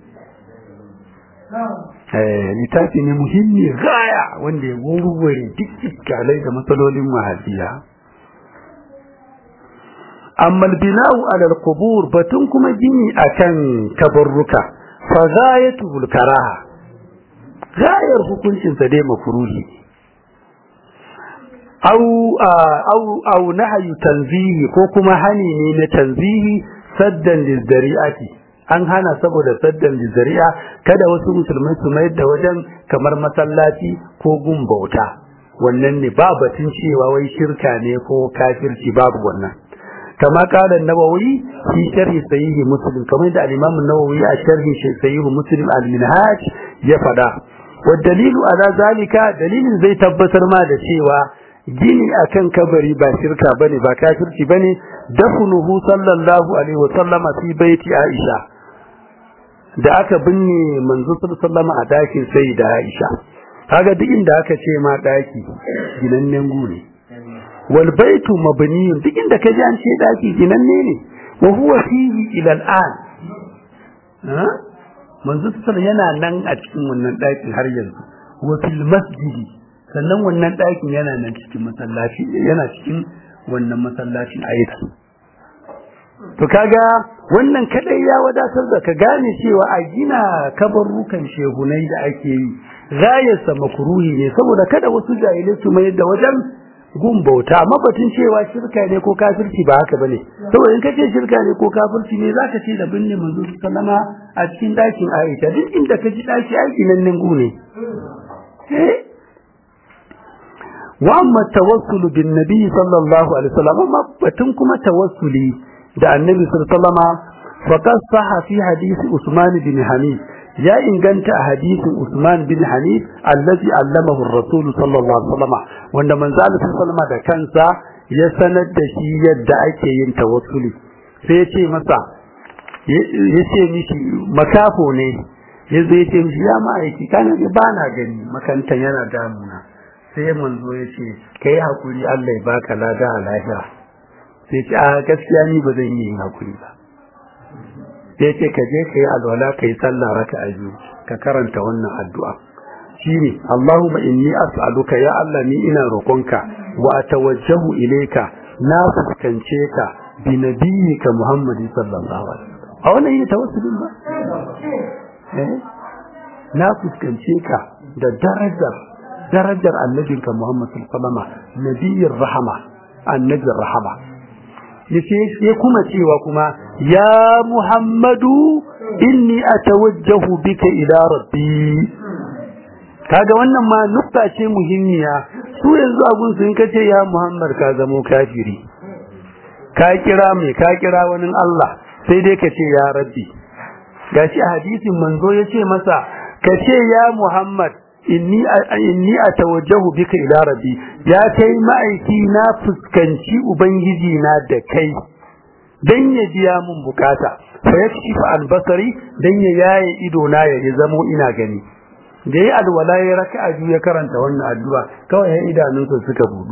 littafi ne muhimmi gaya wanda ya wurware duk iskalai da matsalolin wahabiya amma bina'u alal qubur batun kuma gini akan kabarruka fa ghayatul karaha gayar hukuncin sa dai makruhi au au au nahyu tanzihi ko kuma hani ne na tanzihi saddan lizzari'ati an hana saboda saddan lizzari'a kada wasu musulmai su mayar da wajen kamar masallaci ko gun bauta wannan ne ba batun cewa wai shirka ne ko kafirci babu wannan kama kala nawawi fi sharhi sahihi muslim kamar da al-imam nawawi a sharhi sahihi muslim al-minhaj ya fada wa dalilu ala zalika dalilin zai tabbatar ma da cewa gini akan kabari ba shirka bane ba kafirci bane dafnuhu sallallahu alaihi wa sallama fi baiti aisha da aka binne manzo sallallahu a dakin sai da aisha kaga duk inda aka ce ma daki ginannen gune wal baitu mabniyun duk inda kaji an ce daki ginanne ne wa huwa fihi ila al'an ha manzo sallallahu yana nan a cikin wannan dakin har yanzu wa fil masjidi sannan wannan dakin yana nan cikin masallaci yana cikin wannan masallacin ayyuka to kaga wannan kadai ya wadatar da ka gane cewa a gina kabarrukan shehunai da ake yi gayarsa makruhi ne saboda kada wasu jahilai su mai da wajen gun bauta mabatin cewa shirka ne ko kafirci ba haka bane saboda in kace shirka ne ko kafirci ne zaka ce da binne manzo sallama a cikin dakin Aisha duk inda ka ji daki aiki nan nan gune eh wa amma tawassul bin nabi sallallahu alaihi wasallam amma batun kuma tawassuli da annabi sallallahu alaihi wasallam faqad sahha fi hadisi Usman bin Hanif ya inganta a hadisin Usman bin Hanif allazi allamahu ar-rasul sallallahu alaihi wasallam wanda manzo Allah sallallahu alaihi da kansa ya sanar da shi yadda ake yin tawassuli sai ya ce masa ya ce mishi makafo ne ya zai ce mishi ya ma'aiki kana ba na gani makantan yana damuna sai manzo ya ce kai hakuri Allah ya baka lada a lahira sai ce a gaskiya ni ba zan yi yin hakuri ba sai ce ka je ka yi alwala ka yi sallah raka a biyu ka karanta wannan addu'a shine Allahumma inni as'aluka ya Allah ni ina roƙonka wa atawajjahu ilayka na fuskance ka bi nabiyyika Muhammad sallallahu alaihi wasallam a wannan yi tawassulin ba eh na fuskance ka da darajar darajar annabinka Muhammad sallallahu alaihi wasallam nabiyyir rahama annabiyir rahama yace ya kuma cewa kuma ya Muhammadu inni atawajjahu bika ila rabbi kaga wannan ma nukta ce muhimmiya su yanzu abun sun kace ya Muhammad ka zamo kafiri ka kira mai ka kira wani Allah sai dai ka ce ya rabbi gashi a hadisin manzo yace masa ka ce ya Muhammad inni inni atawajjahu bika ila rabbi ya kai ma'aiki na fuskanci ubangiji na da kai dan ya biya mun bukata fa yakshifa albasari dan ya yaye ido na ya zamo ina gani da yi alwala ya raka'a biyu ya karanta wannan addu'a kawai ya idanunsa suka budu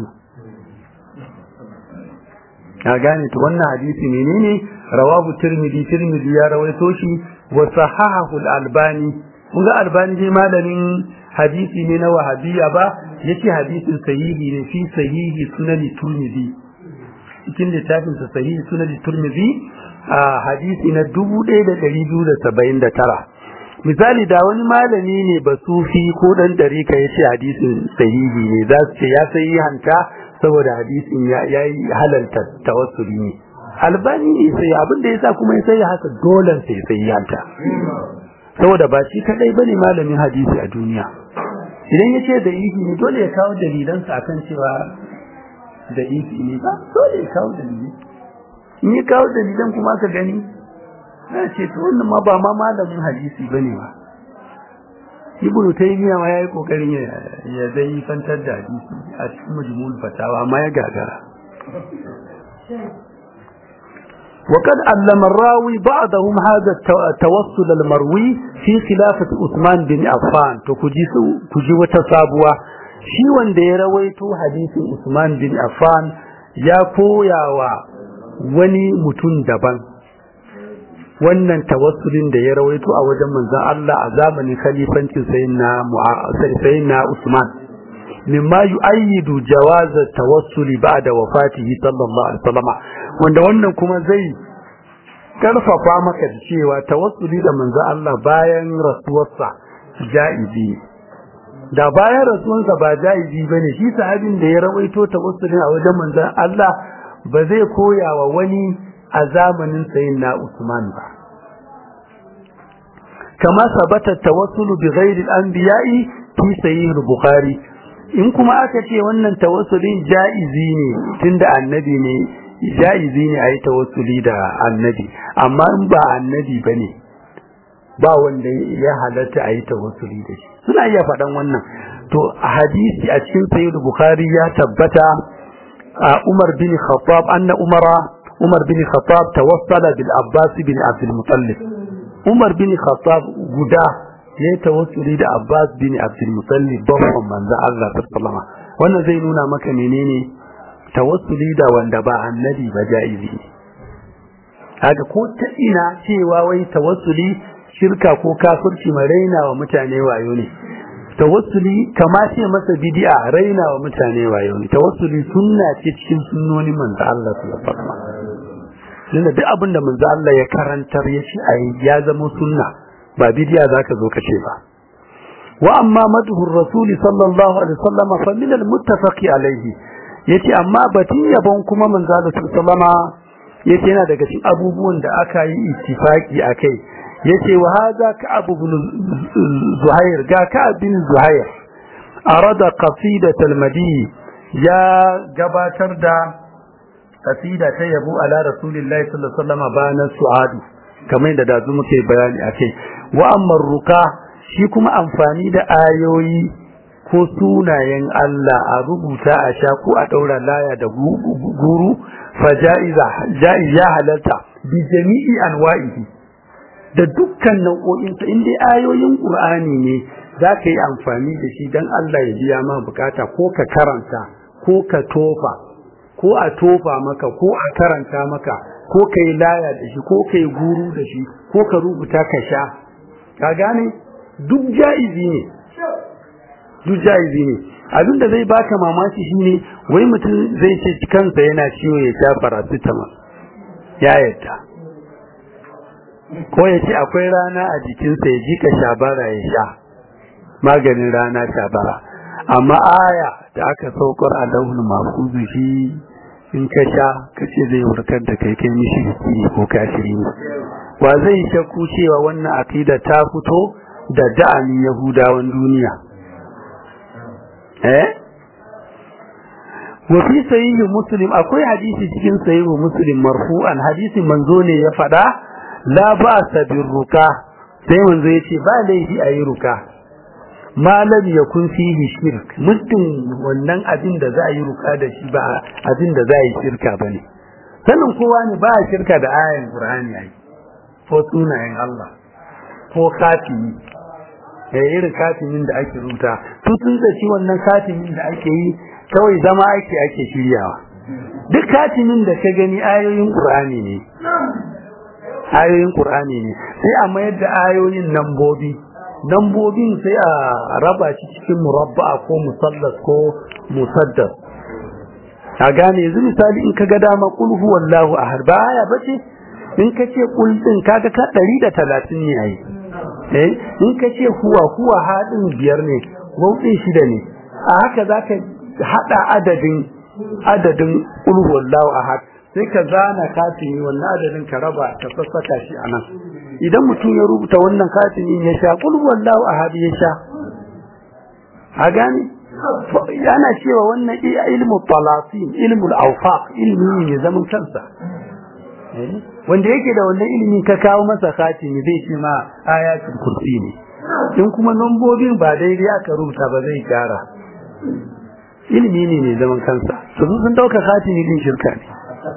ka gane to wannan hadisi menene rawahu tirmidhi tirmidhi ya rawaito shi wa sahahahu al-albani kun ga albani dai malamin hadisi ne na wahabiyya ba yace hadisin sahihi ne fi sahihi sunan turmizi cikin littafin sa sahihi sunan turmizi a hadisi na 1279 misali da wani malami ne ba sufi ko dan dariƙa yace hadisin sahihi ne za su ce ya sayi hanta saboda hadisin ya yi halalta tawassuli ne albani ne sai abin da yasa kuma ya sai haka dole sai sai hanta saboda ba shi kadai bane malamin hadisi a duniya idan ya ce da ifi ne dole ya kawo dalilansa akan cewa da ifi ne ba dole ya kawo dalilai in ya kawo dalilan kuma ka gani na ce to wannan ma ba ma malamin hadisi bane ba ibnu taymiya ma yayi kokarin ya ya dai fantar da hadisi a cikin majmu'ul fatawa amma ya gagara وقد علم الراوي بعضهم هذا التوسل المروي في خلافة عثمان بن عفان تكجي وتصابوا shi wanda ya rawaito hadisin Usman bin Affan ya koya wa wani mutum daban wannan tawassulin da ya rawaito a wajen manzon Allah a zamanin khalifancin sayyidina sayyidina Usman mimma yu'ayyidu jawaz at-tawassuli ba'da wafatihi sallallahu alaihi wasallam wanda wannan kuma zai karfafa maka da cewa tawassuli da manzon Allah bayan rasuwarsa ja'izi da bayan rasuwarsa ba ja'izi bane shi sahabin da ya rawaito tawassulin a wajen manzon Allah ba zai koya wa wani a zamanin sayin na Usman ba. Kama sabata tawassulu bi ghairi al-anbiya'i fi sahih al-Bukhari. In kuma aka ce wannan tawassulin ja'izi ne tunda annabi ne ja'izi ne ayi tawassuli da annabi amma in ba annabi bane ba wanda ya halatta ayi tawassuli da shi suna iya faɗan wannan to a hadisi a cikin sahih al-Bukhari ya tabbata Umar bin Khattab anna Umara Umar bin Khattab tawassala bil Abbas bin Abdul Muttalib Umar bin Khattab guda ya tawassuli da Abbas bin Abdul Muttalib babban manzo Allah sallallahu wannan zai nuna maka menene tawassuli da wanda ba annabi ba jaizi haka ko ta ina cewa wai tawassuli shirka ko kafirci mai raina wa mutane wayo ne tawassuli kama ce masa bid'a raina wa mutane wayo ne tawassuli sunna ce cikin sunnonin manzo Allah sallallahu alaihi wasallam duk abin da manzo Allah ya karantar ya shi ayi ya zama sunna ba bid'a zaka zo ka ce ba wa amma madhu rasul sallallahu alaihi wasallam fa min al muttafaqi alaihi yace amma batun yabon kuma manzo Allah sallallahu alaihi wasallam yace yana daga cikin abubuwan da aka yi ittifaki akai yace wa hadha ka'ab ibn zuhair ga ka'ab bin zuhair arada qasidat al-madi ya gabatar da qasida ta yabo ala rasulillahi sallallahu alaihi wasallam bana su'adu kamar da dazu muke bayani akai wa amma ruka shi kuma amfani da ayoyi ko sunayen Allah a rubuta a sha ko a daura laya da guru fa ja'iza ja'iza halalta bi jami'i anwa'ihi da dukkan nau'o'insa in dai ayoyin Qur'ani ne za ka yi amfani da shi don Allah ya biya ma bukata ko ka karanta ko ka tofa ko a tofa maka ko a karanta maka ko ka yi laya da shi ko ka yi guru da shi ko ka rubuta ka sha ka gane duk ja'izi ne duk ja'izi ne abin da zai baka mamaki shine wai mutum zai ce kansa yana ciwo ya sha paracetamol ya yadda ko ya ce akwai rana a jikinsa ya jika shabara ya sha maganin rana shabara amma aya da aka saukar a launin mafuzu shi in ka sha kace zai warkar da kai kai mishi ne ko kashiri ne wa zai shakku cewa wannan aqida ta fito da da'anin yahudawan duniya eh wa fi sahih muslim akwai hadisi cikin sahih muslim marfu'an hadisin manzo ne ya fada la ba sabin ruka sai manzo ya ce ba laifi a yi ruka malam ya kun fihi shirk muddin wannan abin da za a yi ruka da shi ba abin da za a yi shirka ba ne sanin kowa ne ba a shirka da ayan qur'ani ai ko sunayen Allah ko katimi ya irin katimin da ake rubuta su sun zaci wannan katimin da ake yi kawai zama ake ake shiryawa duk katimin da ka gani ayoyin qur'ani ne ayoyin Qur'ani ne sai a mayar da ayoyin nambobi nambobin sai a raba shi cikin murabba ko musallas ko musaddas a gane yanzu misali in ka ga dama kul huwallahu ahad ba aya bace in ka ce kul din kaga ka 130 ne ai eh in ka ce huwa huwa hadin biyar ne wautin shida ne a haka zaka hada adadin adadin kul huwallahu ahad sai ka zana katimi wannan adadin ka raba ka sassaka shi anan idan mutum ya rubuta wannan katimi ya sha kul wallahu ahad ya sha a gane yana cewa wannan ilmu talasin ilmul awfaq ilmi ne zaman kansa wanda yake da wannan ilimi ka kawo masa katimi zai ce ma ayatul kursi ne in kuma lambobin ba daidai aka rubuta ba zai gyara ilimi ne ne zaman kansa su sun dauka katimi din shirka ne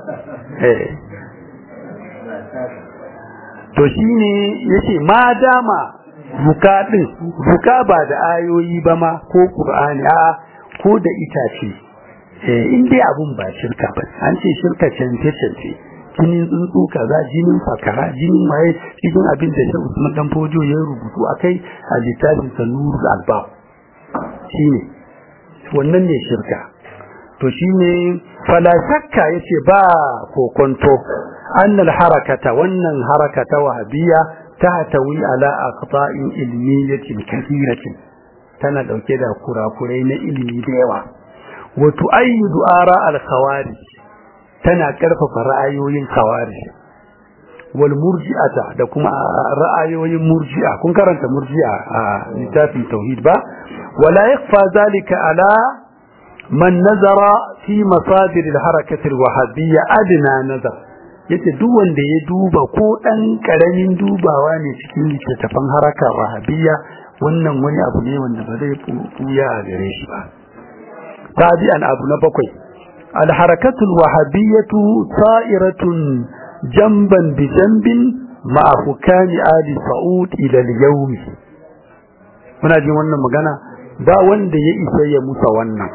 to shi ne ya ce ma dama buka ɗin buka ba da ayoyi ba ma ko ƙur'ani a ko da itace in dai abun ba shirka ba an ce shirka cance cance jinin tsuntsu kaza jinin fakara jinin waye cikin abin da Sheikh Usman dan Fojo ya rubutu akai a littafin Sanurul Albab shine wannan ne shirka to shine fala shakka yace ba kokonto annal harakata wannan harakata wahabiyya tahtawi ala aqta'in ilmiyatin kathiratin tana dauke da kurakurai na ilimi da yawa wa tu'ayyidu ara al-khawarij tana karfafa ra'ayoyin khawarij wal murji'ata da kuma ra'ayoyin murji'a kun karanta murji'a a littafin tauhid ba wala yakfa zalika ala man nazara fi masadir al-harakah al-wahabiyya adna nazar yace duk wanda ya duba ko dan karamin dubawa ne cikin littattafan haraka wahabiyya wannan wani abu ne wanda ba zai buya a gare shi ba tabi'an abu na bakwai الحركة الوهابية صائرة جنبا بجنب مع حكام آل سعود إلى اليوم muna jin wannan magana ba wanda ya isa ya musa wannan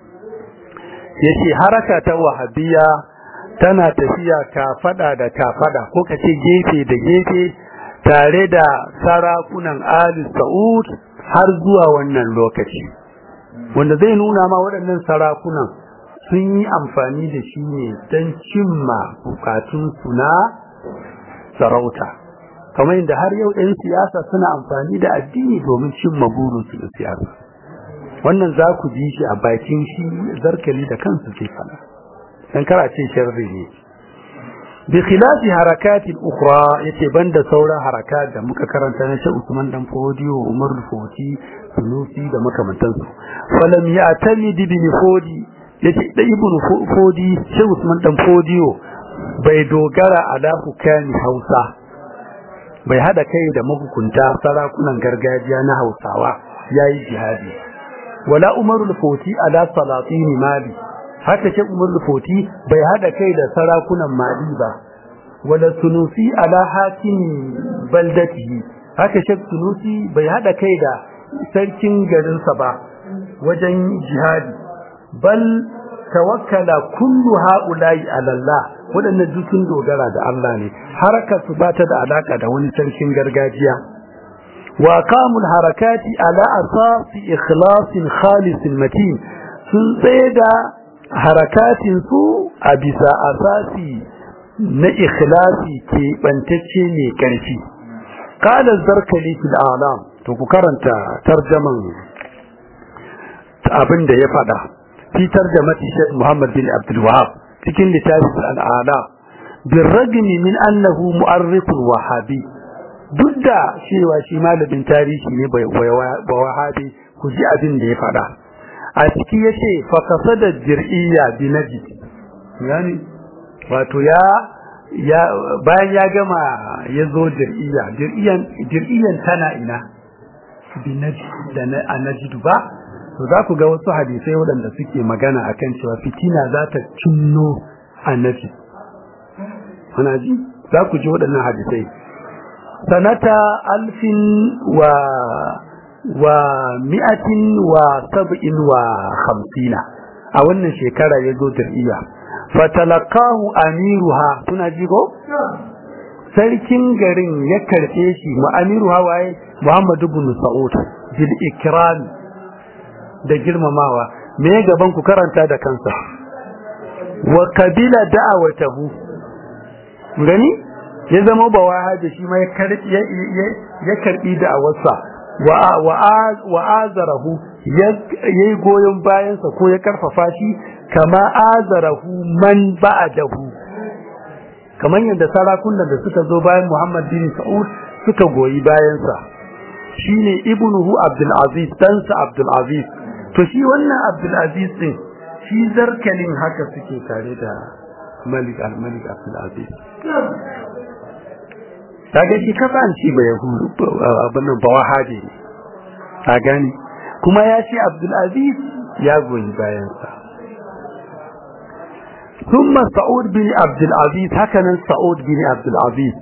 yace haraka ta wahabiya tana tafiya kafada da kafada ko kace gefe da gefe tare da sarakunan Ali Saud har zuwa wannan lokaci wanda zai nuna ma waɗannan sarakunan sun yi amfani da shi ne don cimma bukatunsu na sarauta kamar yadda har yau 'yan siyasa suna amfani da addini domin cimma burinsu da siyasa wannan za ku ji shi a bakin shi zarkali da kansu ke fada dan karace sharri ne bi khilafi harakatin ukhra yace banda sauran harakat da muka karanta na shi Usman dan Fodiyo Umar Foti Sunusi da makamantansu falam ya'tamid bi Fodi yace da ibn fodi sai Usman dan fodiyo bai dogara ala hukami Hausa bai hada kai da mahukunta sarakunan gargajiya na Hausawa yayi jihadi wala Umar al-Foti ala salatin Mali haka ce Umar al-Foti bai hada kai da sarakunan Mali ba wala Sunusi ala hakim baldatihi haka ce Sunusi bai hada kai da sarkin garinsa ba wajen jihadi bal tawakkala kullu haula'i ala Allah wadannan dukkan dogara da Allah ne haraka su bata da alaka da wani sarkin gargajiya wa qamul harakati ala asasi ikhlasin khalisin matin sun tsaye da harakatin su a bisa asasi na ikhlasi ke bantacce ne karfi qala zarkali fil alam to ku karanta tarjaman abin da ya fada fitar da mati Sheikh Muhammad bin Abdul Wahab cikin littafin al-Ala birragmi min annahu mu'arrif wahabi duk da cewa shi malamin tarihi ne bai wahabi ku ji abin da ya fada a ciki yace fa kasada jir'iyya bi najd yani wato ya ya bayan ya gama yazo jir'iyya jir'iyan jir'iyan tana ina bi najd da na najd ba to za ku ga wasu hadisai waɗanda suke magana akan cewa fitina za ta cinno annabi ana ji za ku ji waɗannan hadisai sanata alfin wa wa mi'atin wa sab'in wa hamsina a wannan shekara ya zo dir'iya fatalakahu amiruha suna ji ko sarkin garin ya karɓe shi mu amiruha waye muhammadu ibn sa'ud bil ikram da girmamawa me gaban ku karanta da kansa wa kabila da'awatahu gani ya zama ba wahaji shi ma ya karbi ya karbi da'awarsa wa wa azarahu yayi goyon bayansa ko ya karfafa shi kama azarahu man ba'dahu kamar yadda sarakunan da suka zo bayan Muhammad bin Saud suka goyi bayansa shine ibnuhu Abdul Aziz dansa Abdul Aziz to shi wannan Abdulaziz din shi zarkalin haka suke tare da Malik al-Malik Abdulaziz kaga shi kasan shi ba yahudu abin nan ba wahabi ne a gani kuma ya ce Abdulaziz ya goyi bayan sa ثم سعود بن عبد العزيز هكذا سعود بن عبد العزيز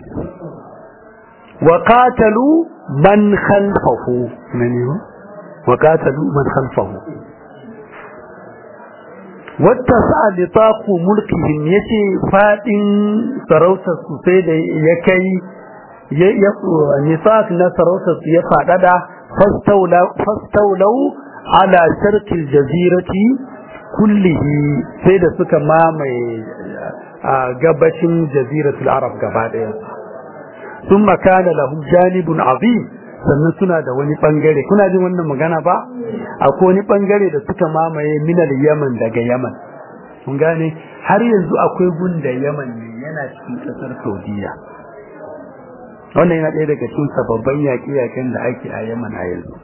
وقاتلوا من خلفه من يوم وقاتلوا من خلفه wata sa'a litaqu mulkihim yace fadin sarautar su sai da ya kai ya nifaq na sarautar su ya fadada fastaulau ala sharqil jazirati kullihi sai da suka mamaye a gabashin jaziratul arab gaba daya ثم كان لهم جانب عظيم sannan suna da wani bangare kuna jin wannan magana ba akwai wani bangare da suka mamaye minal yaman daga yaman kun gane har yanzu akwai gunda yaman ne yana cikin kasar saudiya wannan yana ɗaya daga cikin sababbin yaƙe-yaƙen da ake a yaman a yanzu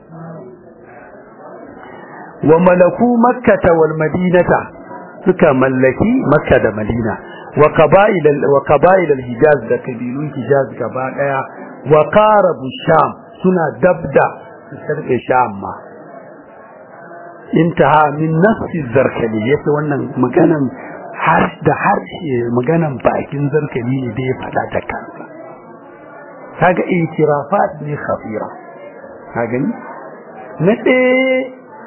wa malaku makkata wal madinata suka mallaki makka da madina wa qaba'il wa qaba'il al hijaz da kabilun hijaz gaba daya wa qarabu sham suna dabda su sarƙe sham ma intaha min nafsi zarkali yace wannan maganan har da harshe maganan bakin zarkali ne da ya faɗa ta kansa kaga itirafat ne khafira ka gani na ɗaya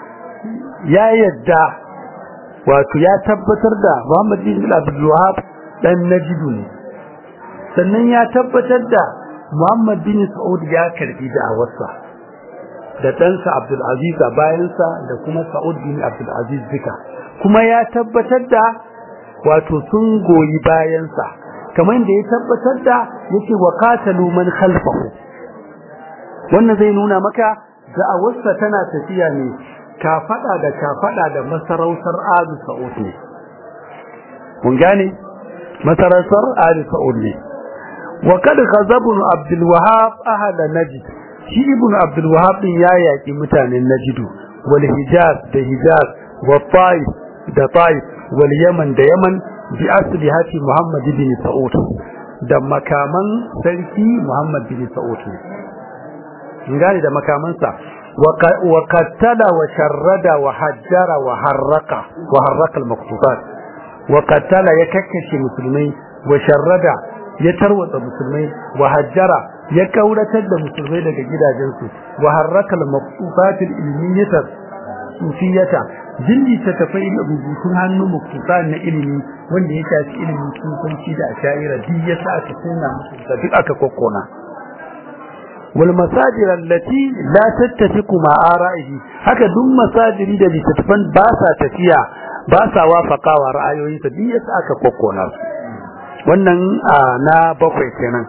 ya yadda wato ya tabbatar da Muhammad bin Abdul Wahab dan Najidu ne sannan ya tabbatar da Muhammad bin Saud ya karbi da'awarsa da ɗansa Abdul Aziz a bayansa da kuma Saud bin Abdul Aziz duka kuma ya tabbatar da wato sun goyi bayansa kamar da ya tabbatar da yake wa qatalu man khalfahu wannan zai nuna maka da'awarsa tana tafiya ne kafada da kafada da masarautar Abu Sa'ud ne mun gane masarautar Abu Sa'ud ne wa kad ghazabun Abdul Wahhab ahada Najd shi ibn Abdul Wahhab din ya yaki mutanen Najd wal Hijaz da Hijaz wa Taif da Taif wal Yaman da Yaman bi aslihati Muhammad ibn Sa'ud da makaman sarki Muhammad bin Sa'ud ne gane da makamansa wa qattala wa sharrada wa hajjara wa harraqa wa harraqa al-maqtutat wa qattala ya kakkashe musulmai wa sharrada ya tarwatsa musulmai wa hajjara ya kauratar da musulmai daga gidajensu wa harraqa al-maqtutat al-ilmiyyah sufiyata jilli ta tafai rubutun hannu muktusa na ilimi wanda ya shafi ilimin sufanci da asha'ira duk ya sa aka tuna musu da duk aka kokkona wal masajir allati la tattafiqu ma ara'ihi haka duk masajiri da littattafan ba sa tafiya ba sa wafaqawa ra'ayoyinsa duk ya sa aka kokkona wannan na bakwai kenan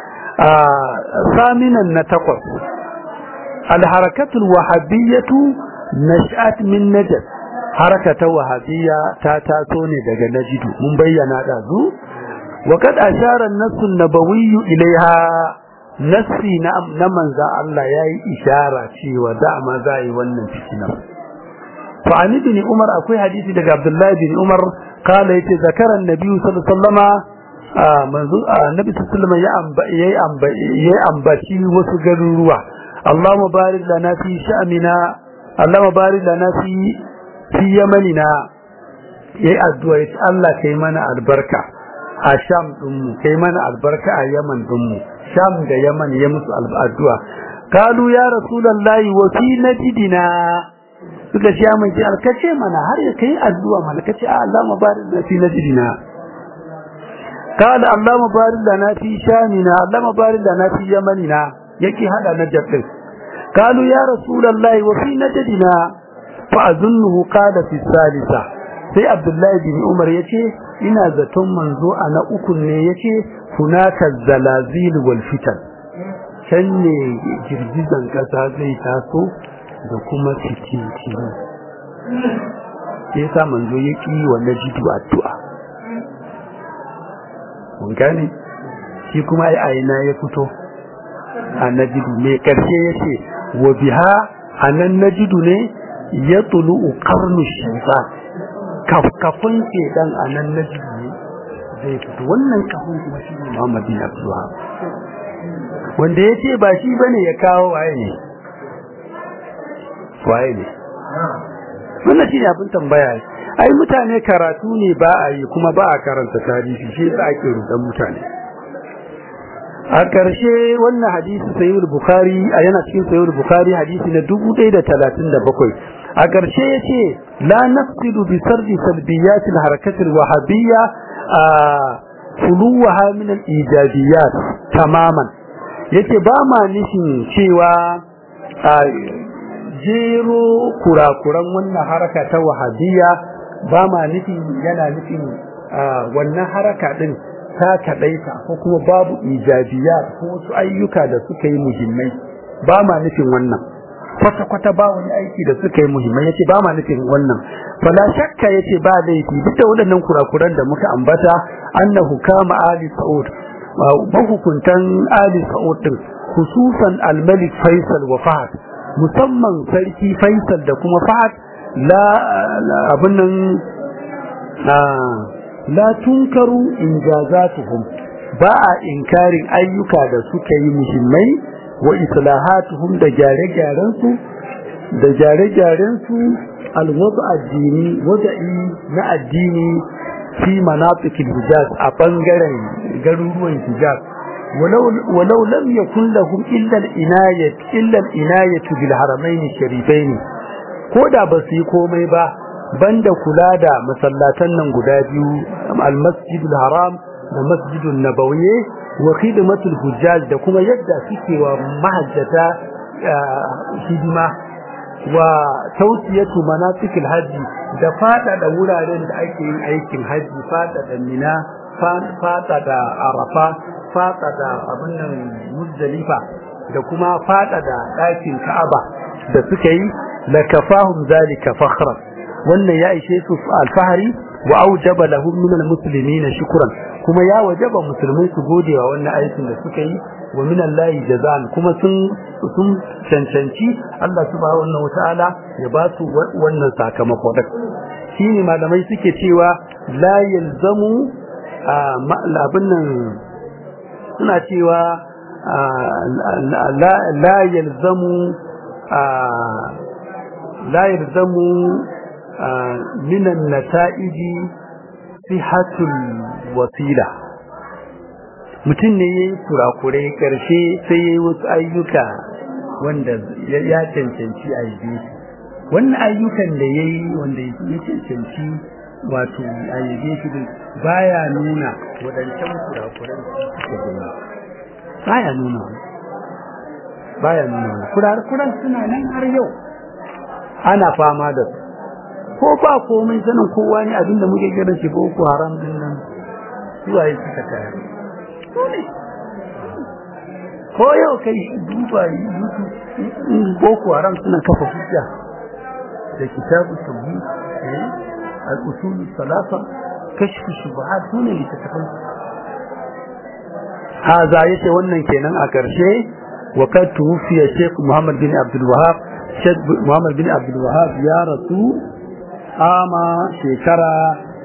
saminan na takwas al harakatul wahabiyyatu nash'at min najd harakata wahabiyya ta taso ne daga najidu mun bayyana da zu wa kad ashara an-nass an-nabawi ilaiha nassi na na manza Allah yayi ishara cewa dama za yi wannan fitina fa an ibn umar akwai hadisi daga abdullah ibn umar kala yace zakara an-nabi sallallahu alaihi wasallama manzo annabi sallallahu alaihi wasallam ya ambaci wasu garuruwa Allahumma barik lana fi sha'mina Allahumma barik lana fi fi yamanina yayi addu'a yace Allah kai mana albarka a Sham din mu kai mana albarka a Yaman din mu Sham da Yaman ya musu addu'a kalu ya rasulullahi wa fi najdina suka ce mun ji alkace mana har ya kai addu'a malakace Allahumma barik lana fi najdina قال اللهم بارك لنا في شامنا اللهم بارك لنا في يمننا yake hada najd din قالوا يا رسول الله وفي نجدنا فأظنه قال في الثالثة sai Abdullahi bin Umar yace ina zaton manzo a na uku ne yace hunaka zalazil wal fitan can ne girgizan kasa zai taso da kuma fitintini sai sa manzo yake wa najidu addu'a mun gane shi kuma ai aina ya fito a najidu me karshe yace wa biha anan najidu ne ya tulu qarnu shaytan kafkafin shedan anan najidu ne zai fito wannan kafin kuma shi ne Muhammad bin Abdullah wanda yace ba shi bane ya kawo waye ne waye ne wannan shi ne abin tambaya ai mutane karatu ne ba a yi kuma ba a karanta tarihi shi yasa ake rudan mutane a ƙarshe wannan hadisi sayyid bukhari a yana cikin sayyid bukhari hadisi na 1037 a ƙarshe ya ce la nafsidu bi sardi salbiyat al-harakat al-wahabiyya fuluwaha min al-ijabiyat tamaman yace ba ma nishin cewa jero kurakuran wannan haraka ta wahabiyya ba ma nufin yana nufin wannan haraka din ta kaɗaita ko kuma babu ijabiya ko wasu ayyuka da suka yi muhimmai ba ma nufin wannan kwata-kwata ba wani aiki da suka yi muhimmai yace ba ma nufin wannan fala shakka yace ba laifi duk da waɗannan kurakuran da muka ambata annahu kama ali sa'ud mahukuntan ali sa'ud din khususan al-malik faisal wa fahad musamman sarki faisal da kuma fahad la abin nan la tunkaru injazatuhum ba a inkarin ayyuka da suka yi muhimmai wa islahatuhum da gyare-gyaren su da gyare-gyaren su alwadu addini wada'i na addini fi manafikin hijaz a bangaren garuruwan hijaz ولو لم يكن لهم إلا الإناية إلا الإناية بالحرمين الشريفين كودا بسي كومي با بند كلادا مسلاتن نن غدا بيو المسجد الحرام da masjidun nabawiyye wa khidmatul hujjaj da kuma yadda suke wa mahajjata hidima wa tawsiyatu manasikil haji da fada da wuraren da ake yin aikin haji fada da mina fada da arafa fada da abin nan muzdalifa da kuma fada da ɗakin ka'aba da suka yi la kafahum zalika fakhran wannan ya ishe su alfahari wa aujaba lahum min almuslimin shukran kuma ya wajaba musulmai su gode wa wannan aikin da suka yi wa min Allah jazaan kuma sun sun cancanci Allah subhanahu wa ta'ala ya ba su wannan sakamako da shine malamai suke cewa la yalzamu abin nan suna cewa la yalzamu la yalzamu minan nata'iji sihatul wasila mutum ne ya yi kurakurai karshe sai ya yi wasu ayyuka wanda ya cancanci a yi wannan ayyukan da ya yi wanda ya cancanci wato a yabe shi din baya nuna wadancan kurakuran suka gani baya nuna baya nuna kurakuran suna nan har yau ana fama da su ko ba komai sanin kowa ne abinda muke kira shi boko haram din nan zuwa yi suka kaya ko yau kai duba youtube boko haram suna kafa hujja da kitabu tauhid al-usul salasa kashfu shubuhat sune littattafan haza yace wannan kenan a karshe wa kad tuwfiya Sheikh Muhammad bin Abdul Wahhab Sheikh Muhammad bin Abdul Wahhab ya rasu ama shekara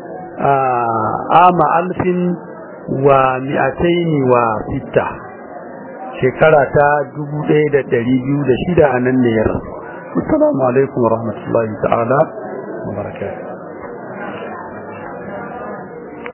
ama alfin wa mi'ataini wa sitta shekara ta dubu ɗaya da ɗari biyu da shida a nan ne ya rasu assalamu alaikum wa rahmatullahi ta'ala wa barakatuh